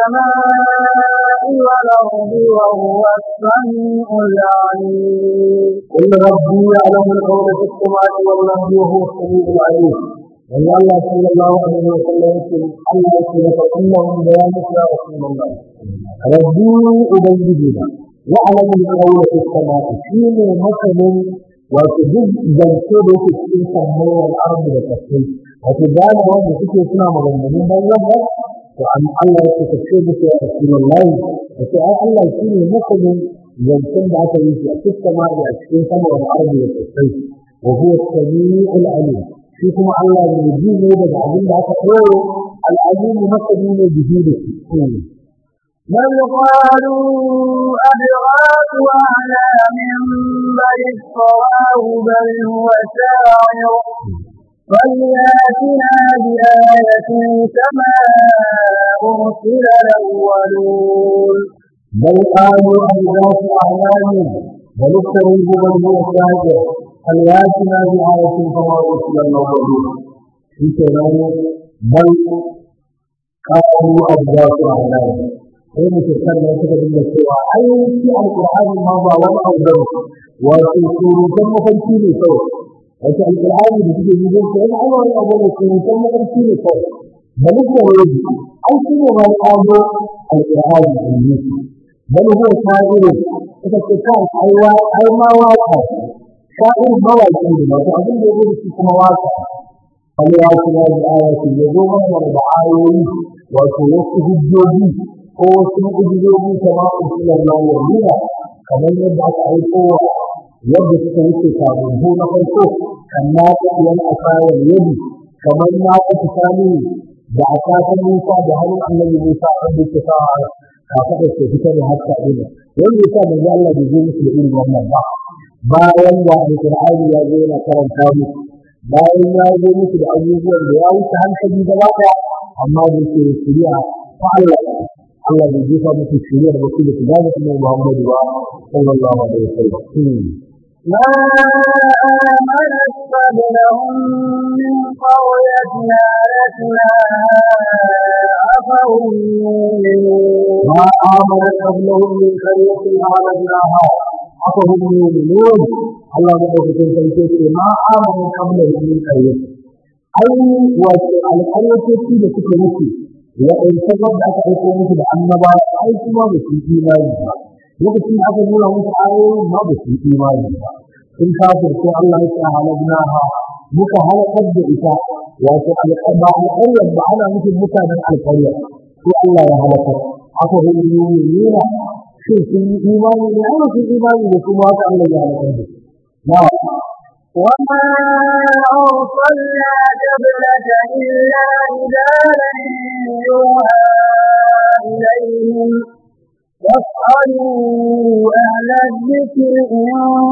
Speaker 1: السماء والأرض وهو السميع العليم
Speaker 2: قل ربي يعلم القول في السماء والأرض وهو السميع العليم وأن الله صلى الله عليه وسلم يقول الله يقول فإنهم بيانك يا رسول الله ربي أبيدنا يعلم القول في السماء شيء مثل wato duk zance da yake cikin samuwar arzu da kasai wato gane wanda suke suna maganganun bayan ba to an Allah ya ce ce musu ya Rasulullahi da ce ai Allah shi ne masanin zancen da aka yi shi a cikin sama da a cikin samuwar arzu da kasai wa huwa samiul alim shi kuma Allah ne ji ne daga abin da aka koyo al-alim masani ne bihi da shi
Speaker 1: بل قالوا أضغاث أحلام بل افتراه بل هو شاعر فلياتنا بآية كما أرسل الأولون
Speaker 2: بل قالوا أضغاث أحلام بل افتروا بل هو شاعر فلياتنا بآية كما أرسل الأولون في كلام بل قالوا أضغاث أحلام sai mutum nan suka dinga cewa ai shi alqur'ani ma ba wani abu bane wato surutan mafarki ne kawai wato alqur'ani da suke yi sai ai wani abu ne surutan mafarki ne kawai bal ko wani ai shi ne ma abu alqur'ani ne bal huwa sha'iru suka ce kai ai wa ai ma waka sha'ir mawaki ne wato abin da yake shi kuma waka Allah ya kira da ayati ya zo mana da ayoyi wato wasu hujjoji ko wasu mu'ujizoji kama usulan mawalina kamar yadda aka aiko yadda suka wuce sababbu na farko kan na yan asawar yadi kamar na kuka sami da asakan Musa da hannun annabi Musa wanda yake sa kafa da ke fitar da haska ɗina wanda ya sa manzo Allah bai zo musu da irin wannan ba bayan da alƙur'ani ya zo yana karanta musu bayan ya zo musu da abubuwan da ya wuce hankali gaba ɗaya amma da ke shirya ta Allah Allah bai jefa musu shirya da wasu da su gane kuma Muhammadu ba sallallahu alaihi wasallam
Speaker 1: ما آمنت قبلهم من قرية أهلكناها أفهم يؤمنون
Speaker 2: ما آمنت قبلهم من قرية أهلكناها أفهم يؤمنون الله يقول في الكتاب ما آمنت قبلهم من قرية أي والقرية التي تكون وإن سبب أن أكون مثل أنبا أي كما بسي إيماني lokacin da aka nuna musu ayoyin ma ba su imani ba sun kafir ko Allah ya sa halabnaha muka halakar da ita wato alƙaba alƙaryar ba ana nufin mutanen alƙaryar ko Allah ya halakar aka hudu nuna shin sun yi imani ne ana sun imani da kuma haka Allah ya halakar da na
Speaker 1: وما أرسلنا قبلك إلا رجالا يوحى إليهم فاسألوا أهل الذكر إن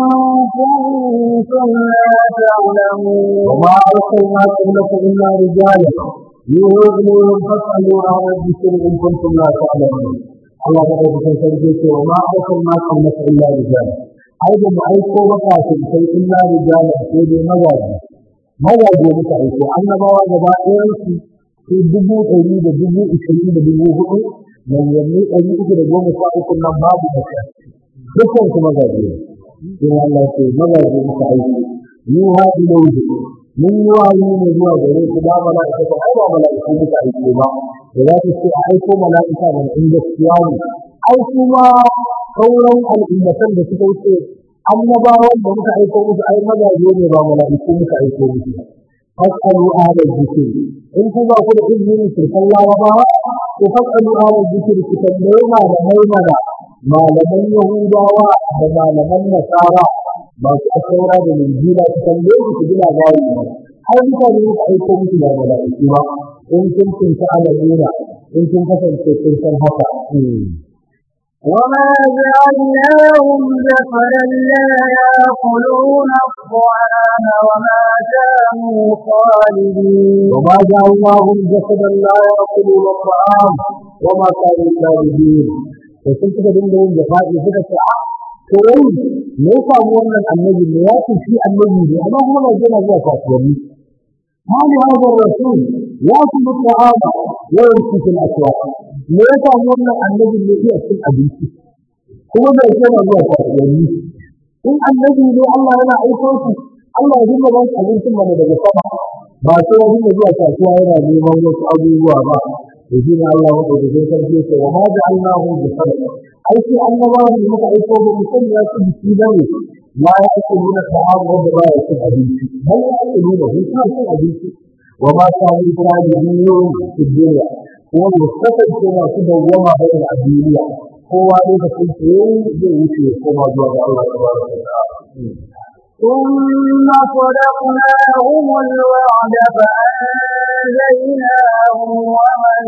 Speaker 1: كنتم لا تعلمون
Speaker 2: وما أرسلنا قبلك إلا رجالا يوحى إليهم فاسألوا أهل الذكر إن كنتم لا تعلمون Allah ta ɗauka kan sarki ce wa ma aukar ma kan masa illa rijal ai da mu aiko maka sun sai illa rijal sai dai mazaje mazaje muka aiko annabawa gaba ɗayan su su dubu ɗari da dubu ishirin da dubu hudu manzanni ɗari uku da goma sha uku nan babu mace dukkan su mazaje ne sai Allah ce mazaje muka aiko ni ha ilaihi mun yi wahayi ne zuwa gare ku ba mala'ika ba ai ba mala'ika muka aiko ba da za ta ce a aiko mala'ika da in gaskiya ne ai kuma sauran al'ummatan da suka wuce annabawan da muka aiko musu ai mazaje ne ba mala'iku muka aiko musu fasalu ahla dhikr in ku ba ku da izinin shirkan larabawa ku fasalu ahla dhikr ku tambaye malamai mana malaman yahudawa da malaman nasara masu asaura da linjila ku tambaye su ku ji labari ne har mutane muka aiko musu da mala'iku ba in kun kunta alamuna in kun kasance kun san haka
Speaker 1: وما جعلناهم جسدا لا يأكلون الطعام وما كانوا خالدين
Speaker 2: وما جعلناهم جسدا لا يأكلون الطعام وما كانوا خالدين وكنت تدين لهم جفاء suka ce a to wai me ya samu wannan annabi ne ya ce shi annabi ne amma kuma ba yana zuwa kasuwanni هل هذا الرسول يأكل الطعام ويمشي في الأسواق me ya samu wannan annabi ne iya cin abinci kuma bai koma zuwa kasuwanni in annabi ne Allah yana aiko shi Allah ya dinga ba shi abincin mana daga sama ba sai ya dinga zuwa kasuwa yana neman wasu abubuwa ba da shi ne Allah wanda da zai sarki ce wa ma ja'alnahu bi sabab ai sai annabawa da muka aiko ba mu san ya ci biki ba ne la ya ake nuna ta'am wanda ba ya cin abinci bal ya ake nuna shi suna cin abinci wa ma kanu khalidun fi dunya kuma mu kasance masu dawwama bayan a duniya kowa lokacin da yayi zai wuce ya koma zuwa ga Allah tabaraka wa ta'ala
Speaker 1: ثم صدقناهم الوعد فأنجيناهم ومن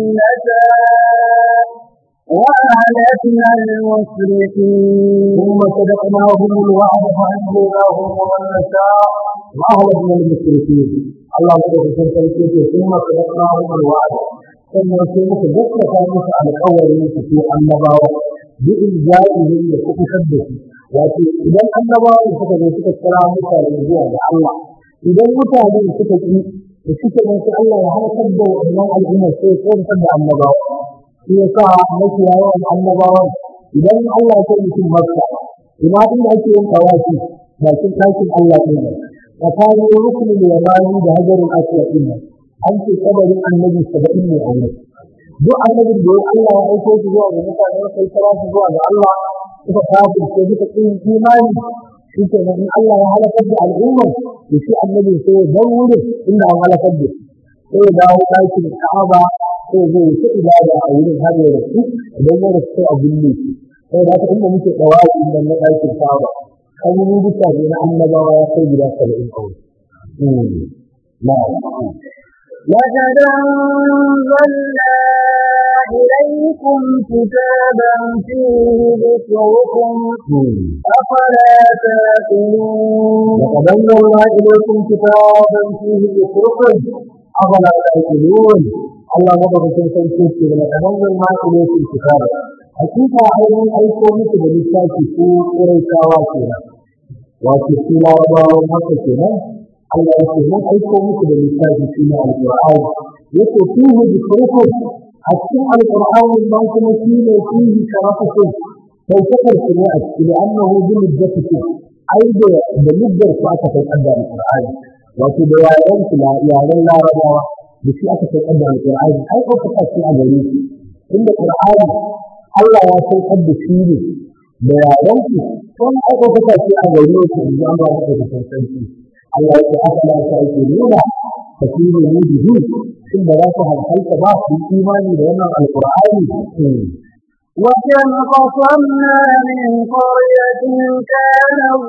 Speaker 1: نشاء وأهلكنا المسرفين
Speaker 2: ثم صدقناهم الوعد فأنجيناهم ومن نشاء وأهلكنا المشركين الله سبحانه وتعالى ثم صدقناهم الوعد sannan sai muka gaskata musu alƙawarin su ce annabawa bi inja'ihim da kuɓutar da su wato idan annabawa suka zo suka kira mutane zuwa ga Allah idan mutane suka ki da suke nan sai Allah ya halakar da wannan al'ummar sai ya kwantar da annabawa shi ya sa mafi yawan annabawan idan Allah ya kai mutum makka ina inda ake yin tawafi bakin ɗakin Allah ɗin nan tsakanin rukunin yamani da hajarin aswad ɗin nan an ce kabarin annabi saba'in ne a wurin duk annabin da ya Allah ya aiko shi zuwa ga mutane sai kira shi zuwa ga Allah suka kafir sai suka kin imani shi ke nan in Allah ya halakar da al'umma da shi annabi sai ya bar wurin inda an halakar da shi sai ya dawo ɗakin Ka'aba sai zai yi ta ibada a wurin har ya rasu idan ya rasu sai a binne shi sai da haka inda muke ɗawaci inda na ɗakin Ka'aba kan yi bisa ne na annabawa ya kai gida saba'in kawai. Na'am.
Speaker 1: لقد أنزلنا إليكم كتابا فيه ذكركم أفلا تأكلون
Speaker 2: لقد أنزلنا إليكم كتابا فيه ذكركم أفلا تأكلون Allah madaukakin sarki ce da kadan ma ilaikum kitaba hakika ainihin aiko muku da littafi ko ƙuraitawa kenan wato su larabawan haka kenan Allah ya ce mun aiko muku da littafi shi ne alƙur'ani yake fihi dhikrukum a cikin alƙur'ani nan kuma shi ne fihi sharafukum sai kakar su ne a cikin annahu bi muddatikum ai da da muddar ku aka kai kadda alƙur'ani wato da yaren su yaren larabawa da shi aka kai kadda alƙur'ani ai ko ka ce a gare shi inda qur'ani Allah ya saukar da shi ne da yaren su sun aka kuka ce a gare su in ji Allah ya kuka sarki Allah ya ce aka la ta yake nuna ta fi ne ne bihi shin da za su hankalta ba su imani da wannan alqur'ani
Speaker 1: وكم قصمنا من قرية كانت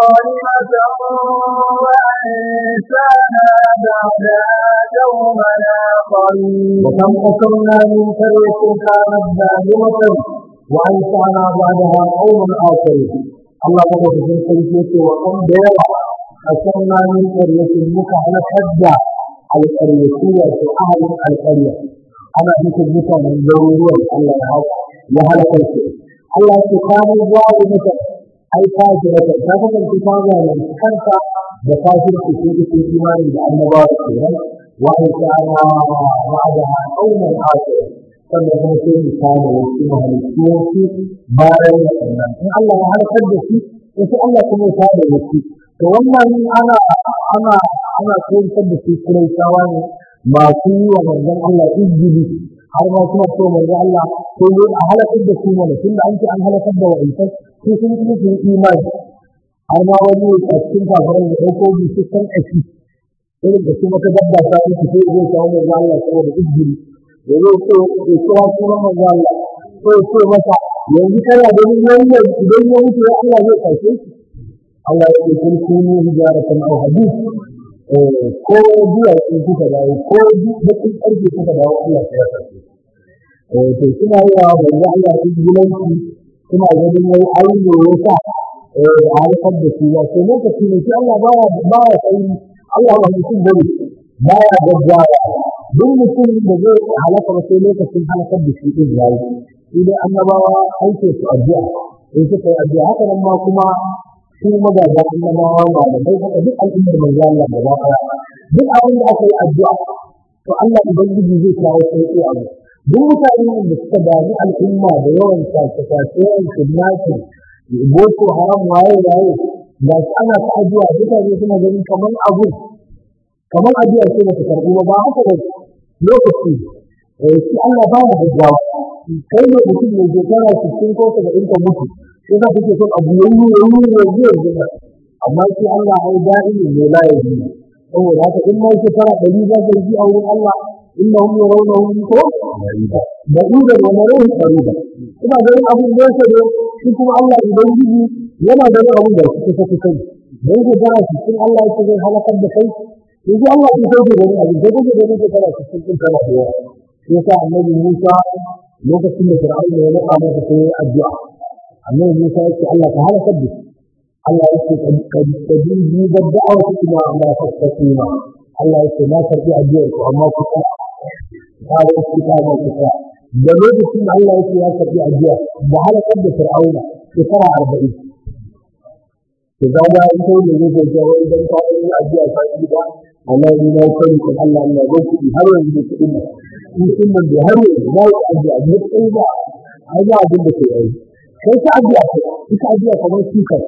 Speaker 1: ظالمة وأنشأنا بعدها قوما آخرين
Speaker 2: وكم قصرنا من قرية كانت ظالمة وأنشأنا بعدها قوما آخرين الله يقول في الكلمة وكم ديرا قصرنا من قرية مكة حجة القرية أهل القرية أنا مثل مثل من ضروري الله يعوض وهلك الشيء الله سبحانه ظالمة أي فاجرة فقط الكتابة من خلف بفاجر في في الإيمان بأن الله وأنشأنا بعدها قوما آخرين sannan kuma sai mu samu wasu mahalittuwansu bayan waɗannan in Allah ya halakar da shi wasu Allah kuma ya tada wasu to wannan ana ana ana koyar da su kuraitawa ne masu yi wa manzon Allah izgili har ma suna so manzon Allah ko ne a halakar da su mana tunda an ce an halakar da wa'insan su sun yi su imani har ma wani a cikin kafiran da ɗauko bi su san aiki irin da su maka dabba ta yi su sai zai kawo manzon Allah saboda izgili da zai so ya kira sunan manzo Allah ko ya ce masa yanzu kana ganin wannan idan ya mutu ya Allah zai kashe shi Allah ya ce kun kunu hijaratan aw hadid ko biya in kuka dawo ko bakin karfe kuka dawo Allah ya kashe eh to suna yi wa manzo Allah izgilanci suna ganin wai ai ne yasa eh da harkar da shi ya ce lokaci ne shi Allah baya baya sai Allah ba mutum bane baya gaggawa duk mutum da zai halaka ba sai lokacin halakar da shi din yayi shi dai annabawa aike su addu'a in suka yi addu'a haka nan ma kuma su magaza annabawa malamai haka duk al'ummar manzo Allah gaba ɗaya duk abin da aka yi addu'a to Allah ubangiji zai kawo sauƙi a duk mutanen da suka dami al'umma da yawan sace-sace yawan kidnapping boko haram waye waye ga shi ana ta addu'a mutane suna ganin kamar abu kamar addu'a ce ba ta karɓi ba ba haka ba lokaci shi Allah ba ya gaggawa kai ne mutum mai shekara sittin ko saba'in ka mutu sai ka kake son abu yayi yayi yanzu yanzu amma shi Allah ai da'imi ne la yaji saboda haka in ma shekara ɗari za ka yi a wurin Allah innahum yarawnahu ko ba'ida wa narawhu qarida ina ganin abin da yake da shi kuma Allah ubangiji yana ganin abin da shi kusa kusa dan shekara sittin Allah yake zai halakar da kai yanzu Allah ya sauke da ni abin da kuke da nake tana cikin kin tana da yawa shi yasa annabi Musa lokacin da Fir'aun ya naka masa sai ya addu'a annabi Musa yake Allah ka halaka da Allah yake kadin bi da da'awa kuma Allah ta tsima Allah yake na karbi addu'ar ku amma ku ta ba da ku ta ba ku ta da lokacin da Allah yake ya karbi addu'a da halakar da Fir'aun shekara 40 to ga da ita ne zai ga idan ka yi addu'a ka yi ba amma ni na sani kan Allah Allah zai kuɗi har yanzu da kuɗin nan in sun nan da har yanzu na yi addu'a ne kai ba ai ba abin da ke yi sai ka addu'a ce ita addu'a kamar shukar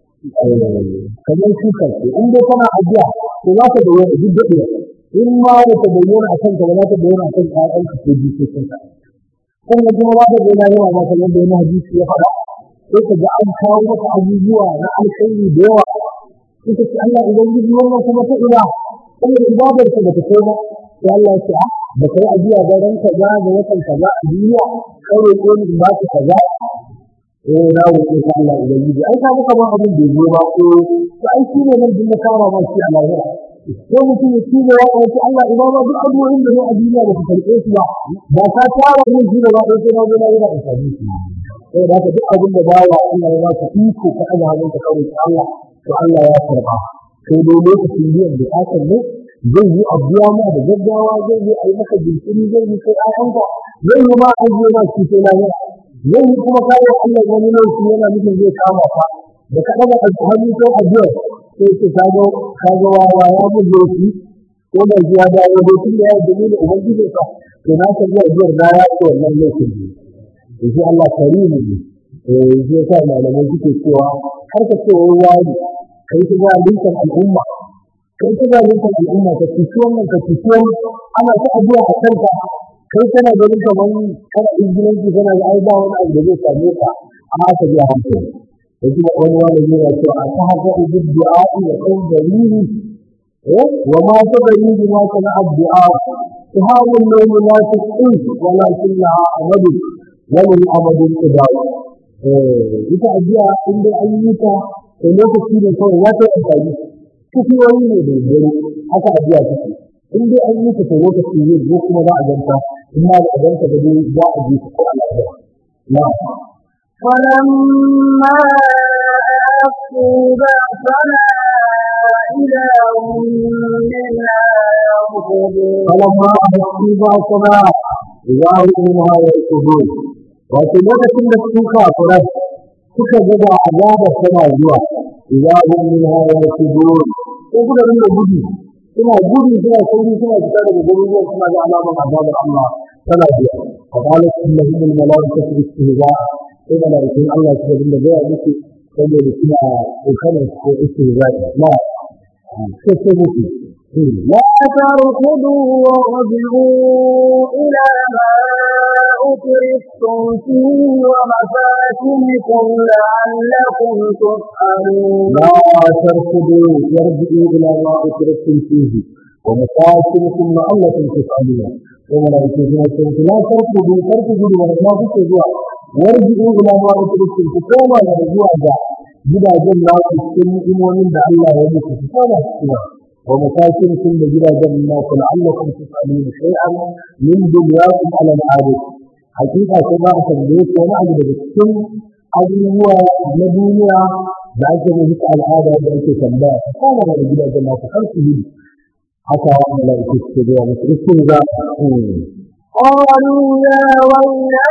Speaker 2: kamar shukar ce in dai kana addu'a to za ka bayyana duk daɗewa in ma ba ta bayyana a kanka ba za ta bayyana a kan ƴaƴanka ko jikokinka sannan kuma za ta bayyana yawa ma kamar da wani hadisi ya faɗa sai ka ga an kawo maka abubuwa na alkhairi da yawa ita ce Allah ubangiji wannan kuma ta ina saboda ibadar ka bata kai ba sai Allah ya ce a ba kai ajiya ga ran kaza da watan kaza a duniya kai roƙo ni in ba ka kaza eh na roƙe ka Allah ubangiji ai ka muka ba abin da zo ba ko to ai shi ne nan din da kara ma shi a lahira ko mutum ya ci da ya ce Allah ina ma duk abubuwan da ne a duniya da ka karɓe su ba ba ka tara mun shi da ba ɗaya sai na zo na yi da amfani shi sai da haka duk abin da bawa Allah ya ba ka iko ka aje hannun ka kawai Allah to Allah ya karba sai dai lokacin biyan bukatar ne zai yi abuwa ma da gaggawa zai yi a yi maka jinkiri zai yi kai ayanka zai yi ma an yi ma shi sai lafiya zai yi kuma kawo Allah wani lokaci yana nufin zai kama ka da ka ɗaga hannu ko ajiyar sai ce ka ga ka ga wawa ya mun lokaci ko da shi ya dawo da shi ya yi da ubangiji ka to na ka ga ajiyar da ya ce wannan lokacin ne to shi Allah karimu ne eh shi yasa malamai suke cewa har ka ce wai wani kai ta ga linkan al'umma kai ta ga linkan al'umma ka ci wannan ka ci ana ta addu'a a kanka kai kana ganin kamar kana injilanci kana da ai ba wani abu da zai same ka amma ka ji hankali da kuma wani wani yana cewa a ta haka ubud du'a'i wa kan dalili eh wa ma ta dalili ma kana addu'a tuhawu lawm la tasqi walakinnaha amadu wa lil amadu idaw eh ita addu'a in dai an yi ta to lokaci ne kawai za ta yi amfani kufiyoyi ne da dare haka addu'a take in dai an yi ta to lokaci ne ko kuma za a ganta in ma ba a ganta da dai za a ji ko Allah ya na
Speaker 1: فلما أخذوا بأسنا إذا هم منها يركضون
Speaker 2: فلما أحسوا بأسنا إذا هم منها يركضون wato lokacin da su kafirai suka ga da azaba tana zuwa idza hum minha yarkudun ko kuma rinda gudu suna gudu suna sauri suna fita daga garuruwan suna ga alaman azabar Allah tana zuwa fa qalat innahum al malaikatu istihza sai malaikun Allah suka dinga gaya musu saboda suna kokarin ko istihza na sai sai musu
Speaker 1: لا تركضوا وارجعوا إلى ما أترفتم فيه ومساكنكم لعلكم تسألون
Speaker 2: لا تركضوا وارجعوا إلى ما أترفتم فيه ومساكنكم لعلكم تسألون وملائكة سنة لا تركضوا تركضوا وما تكذوا وارجعوا إلى ما أترفتم فكما يرجعوا ذا جدا جل cikin imomin da Allah ya muku su kama cikin ومساكنكم لجدا جنات لعلكم تسألون شيئا من دنياكم على العادة حقيقة كما أسميت وما أجد بالسن أبوه لدنيا بعد ذلك العادة بأيك تنباع فقال على جدا جنات خلقه حتى ملائكة السجوة مسرسل ذا
Speaker 1: قالوا يا ويلنا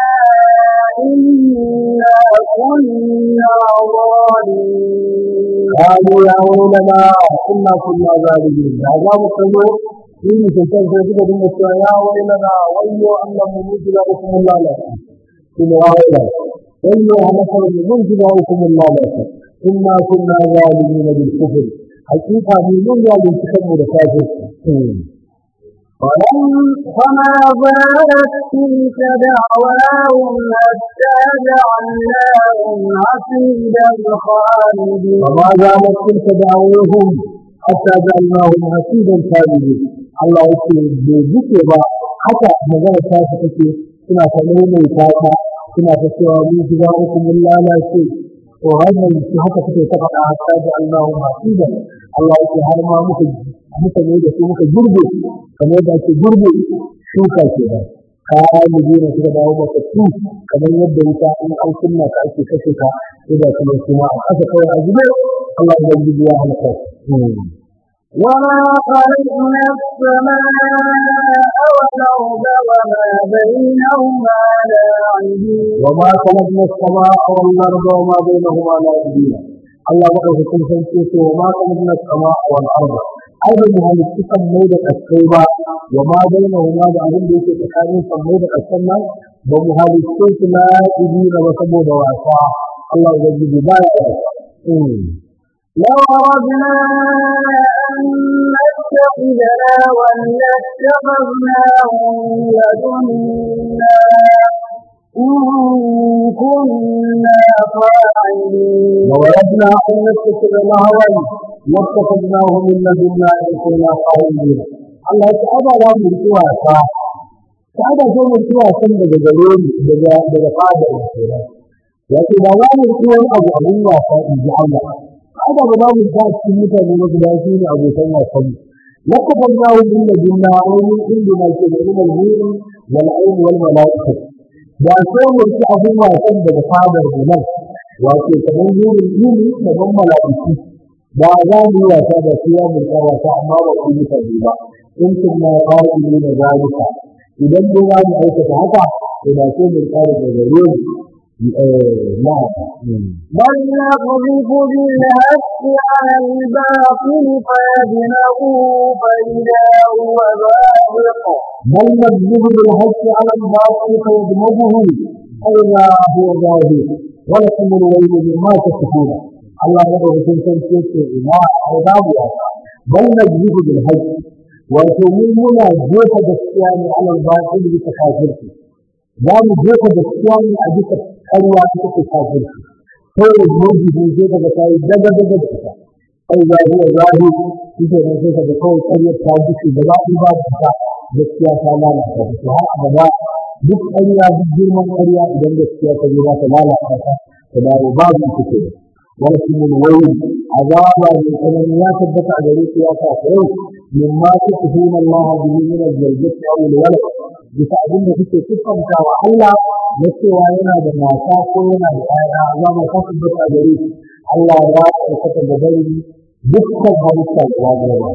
Speaker 1: إنا كنا ظالمين
Speaker 2: قالوا يا ويلنا كنا كنا ظالمين عذاب السجوة في سلطان سيدنا بن يا ويلنا ويو أن نموت لكم الله لكم ثم يا ويلنا ويو أن نموت لكم الله لكم إنا كنا ظالمين بالكفر حقيقة من ظالم تكبر كافر
Speaker 1: فما زالت تلك دعواهم حتى جعلناهم حصيدا خالدين
Speaker 2: وما زالت تلك دعوهم حتى جعلناهم حصيدا خالدين الله يقول بذكر حتى magana ta ta take suna ta maimaita ta suna ta cewa mun ji za ku mun lalace to wannan shi haka take ta faɗa hatta da Allahu hasida Allah yake har ma muka muka ne da su muka gurbe kamar da ake gurbe shuka ke da kayan da suka dawo maka su kamar yadda wuta in an kunna ka ake kashe ka sai da kuma kuma a kasa kawai a zube Allah ya yi ya halaka
Speaker 1: وما خلقنا السماء والأرض وما بينهما لاعبين
Speaker 2: وما خلقنا السماء والأرض وما بينهما لاعبين الله بقى في كل شيء وما خلقنا السماء والأرض أيضا هل السكن ميدة السيبة وما بينهما بعدين بيت تكاني فميدة السنة ومهال السيط لاعبين وسبو دواسا الله يجب بايا
Speaker 1: لو أردنا أن نتخذ لهوا لاتخذناه لدنا إن كنا فاعلين
Speaker 2: لو أردنا أن نتخذ لهوا لاتخذناه من لدنا إن كنا قائلين Allah ta aba za mu riki wasa ta aba zo mu riki wasan daga gare ni daga daga fadar kenan wato ba za mu riki wani abu abun wasa in ji Allah aba ba za mu ta cikin mutane na guda shi ne abokan wasan لقبلناه من لدنا ومن عندنا كده من الهين والعين والملائكة da sai mu ci abun wasan daga fadar mu nan wato kamar nurin yini kamar mala'iku ba za mu yi wasa da su ya mulka wasa amma ba ku yi tabi ba in kun na ƙa'ilu na zalika idan dai za mu aikata haka to da sai mun ƙara da gare mu na
Speaker 1: بل نقذف بالحق على الباطل فيدمغه فإذا هو ذاهق
Speaker 2: بل نكذب بالحق على الباطل فيدمغه فإذا هو ظاهر ولكم الويل مما تصفون الله يدعو في تنسيق إماء عذاب بل نكذب بالحق وتؤمنون جوف بالصيام على الباطل بتكافرته za mu jefa gaskiya ne a bisa karwa ta take kafirci sai da gobe ne sai daga tayi daga daga ta ai ga ruwa zahi shi ke nan sai daga kawai karyar ta duke da za ku ba ta gaskiya ta lalata ta har abada duk ƙarya duk girman ƙarya idan gaskiya ta zo za ta lalata ta ta dawo babu ita ke wani kuma wani azaba mai tsanani ya tabbata a gare ku ya sa yau min ma ta tuhuna Allah bihi min al-jalzati aw al-walad bisa abin da kuke siffanta wa Allah na cewa yana da mata ko yana da ƴaƴa za mu kasu duka gare shi Allah ya aikata da bari dukkan halitta da gaba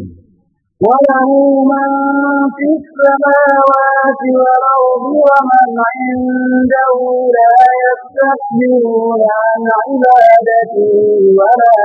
Speaker 1: وله من في السماوات والأرض ومن عنده لا يستكبرون عن عبادته ولا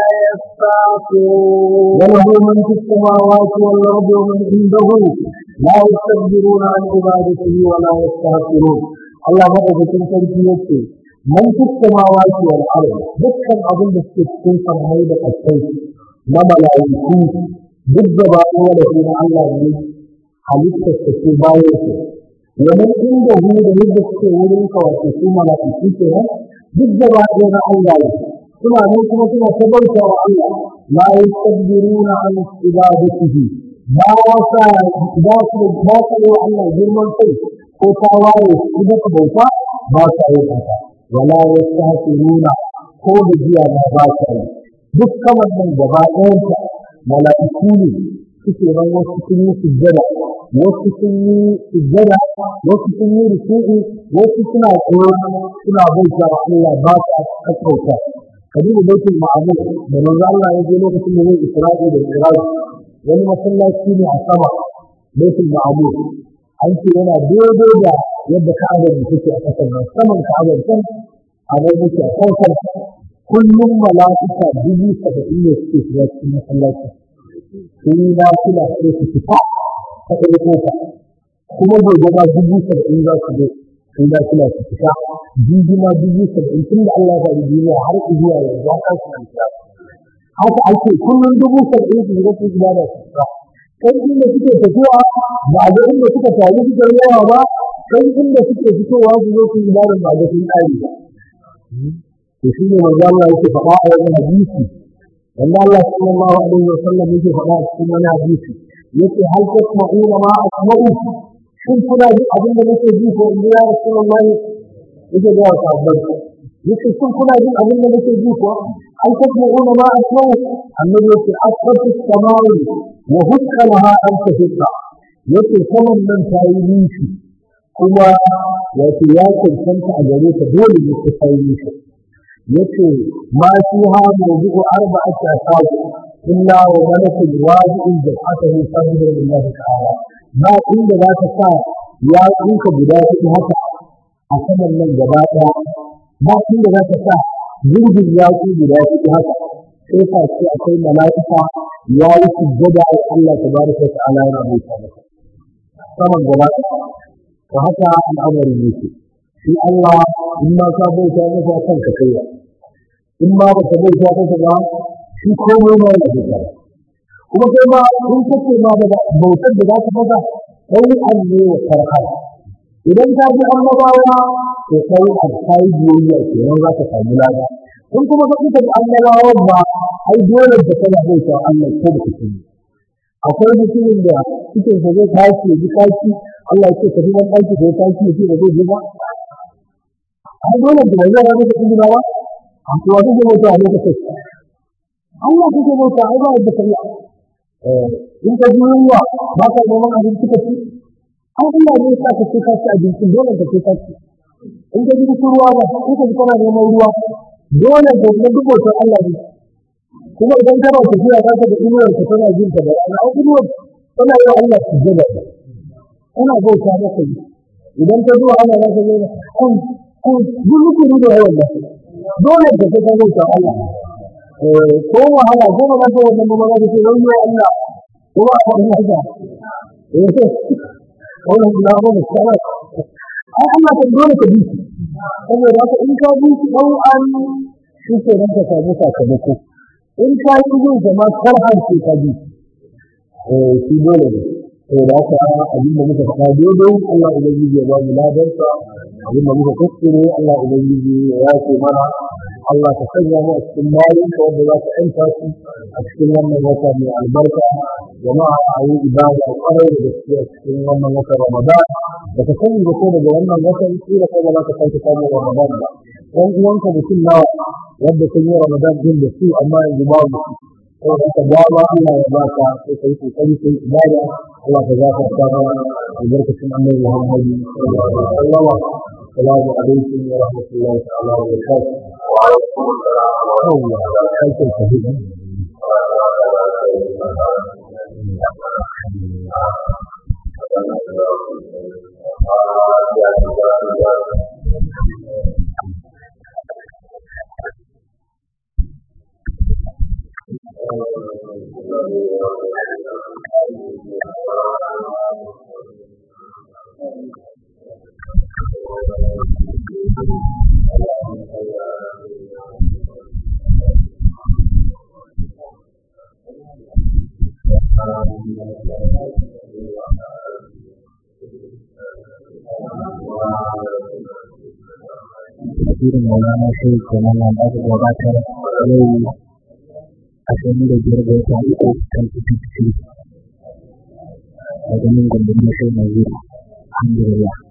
Speaker 1: يستعصون
Speaker 2: وله من في السماوات والأرض ومن عنده لا يستكبرون عن عبادته ولا يستهترون الله مدد تنسى يكي من في السماوات والأرض دكا أظن السكين فرمي لقصي نما لا يكون ضد باقي ولكن الله ne halittar ta ce bayan su wani inda hu da yadda suke wurin ka wato su mala'iku ke nan duk da ba na Allah ne suna nan kuma suna ta bauta wa Allah la yastabiruna an ibadatihi ba wasa ba su ba su yi Allah girman kai ko ta waye su da bauta ba su yi haka wala yastahsiruna ko da jiya ba ba su yi duk kamar nan gaba ɗayanta mala'iku ne suke nan wasu sun yi sujjada wasu sun yi sujjada wasu sun yi ruku'u wasu suna tsaye suna bauta wa Allah ba su kakkauta kadibu baitul ma'mur da manzo Allah ya je lokacin da zai Isra'i da Mi'raj wani masallaci ne a sama baitul ma'mur an ce yana daidai da yadda Ka'aba ne take a kasar nan saman Ka'aba can a nan yake a kan kullum mala'ika dubu saba'in ne suke shiga cikin masallaci sun yi lafiya sai su fita ta ɗaya kofa kuma gobe ma dubu saba'in za su zo sun da suna su fita jijima dubu saba'in tun da Allah ya faɗi duniya har zuwa yanzu an kasu kanta haka ake kullum dubu saba'in su shiga su gida da su fita kai inda suke tafiya ba ga inda suka taru suka yawa ba kai inda suke fitowa su zo su gida da ba ga sun ƙari ba to shi ne manzo Allah yake faɗa a wani hadisi wanda Allah sallallahu alaihi wa sallam yake faɗa a cikin wani hadisi yake hal tasma'una ma asma'u shin kuna ji abin da nake ji ko in ya Rasulullah yake ga sahabbai yake shin kuna jin abin da nake ji ko hal tasma'una ma asma'u annabi yake asfatu samai wa hukka laha an tahqa yake saman nan ta yi nishi kuma wato ya cancanta a gare ta dole ne ta yi nishi yace ma fiha mawdu'u arba'ati asab illa wa malakul wadi'in jabhatahu sajda lillahi ta'ala ba inda za ka sa ya tsinka guda huɗu haka a saman nan gaba ɗaya ba inda za ka sa jirgin yaƙi guda huɗu haka sai ka ce akwai mala'ika ya yi sujjada wa Allah tabaraka wa ta'ala yana bauta masa saman gaba ɗaya to haka al'amarin yake shi Allah in ma ka bauta masa kanka kai in ma baka bauta masa ba shi komai ma yana bauta kuma kai ma in kace ma da bautar da za ka masa kai an ne wa farha idan ka ji annabawa to kai an kai biyayya kenan za ka samu lada in kuma ka kuka da annabawa ba ai dole da kana bauta Allah ko da kake akwai mutumin da cikin sa zai tashi ya ji kashi Allah ya ce ka ji dan ɗaki da ya tashi ya ce da zai ji ba ai dole da zai rabu da inda ba a kuwa kake bauta a lokacin Allah kake bauta ai ba da kai in ka ji yunwa ba ka neman abinci ka ci an Allah ne sa ka ce ka ci abinci dole ka ce ka ci in ka ji ruwa ba in ka ji kana neman ruwa dole ka ga duk bautar Allah ne kuma idan kana tafiya za ka da inuwar ka tana jin ta da rana ai inuwar tana yi wa Allah sujjada tana bauta maka yi idan ta zuwa ana za ka zo da kun kun duk rukuni da yawan nan dole ka sai ka bauta Allah ko wahala ko ba za ka wannan ba za ka ce wani Allah ko ba ka wannan haka eh wannan da ba mu tsara ai Allah ka dole ka bi saboda haka in ka bi dan an shi ke nan ka samu sakamako in ka yi yin zama karhan ce ka bi eh shi dole ne to da haka abin da muka faɗa daidai Allah ubangiji ya ba mu ladarsa abin da muka kuskure Allah ubangiji ya yafe mana Allah ka sanya mu a cikin bayan ka wanda za ka ƴanta su a cikin wannan wata mai albarka jama'a a yi ibada kwarai da gaske a cikin wannan wata Ramadan da ka sani da ko daga wannan watan kila kai ba za ka sake samun Ramadan ba ɗan uwanka mutum nawa wanda sun yi Ramadan din da su amma yanzu babu ko da ka dama Allah ya ba ka sai kai kokari kai ibada Allah ka zaka ta albarkacin Annabi Muhammad sallallahu alaihi wasallam السلام عليكم ورحمة الله تعالى وبركاته. وعليكم السلام ورحمة الله
Speaker 3: tafsirin maulana sai kenan nan da aka gabatar yau ashirin da biyar ga wata uku kan fifty daga nan gundumar sai na zuri alhamdulillah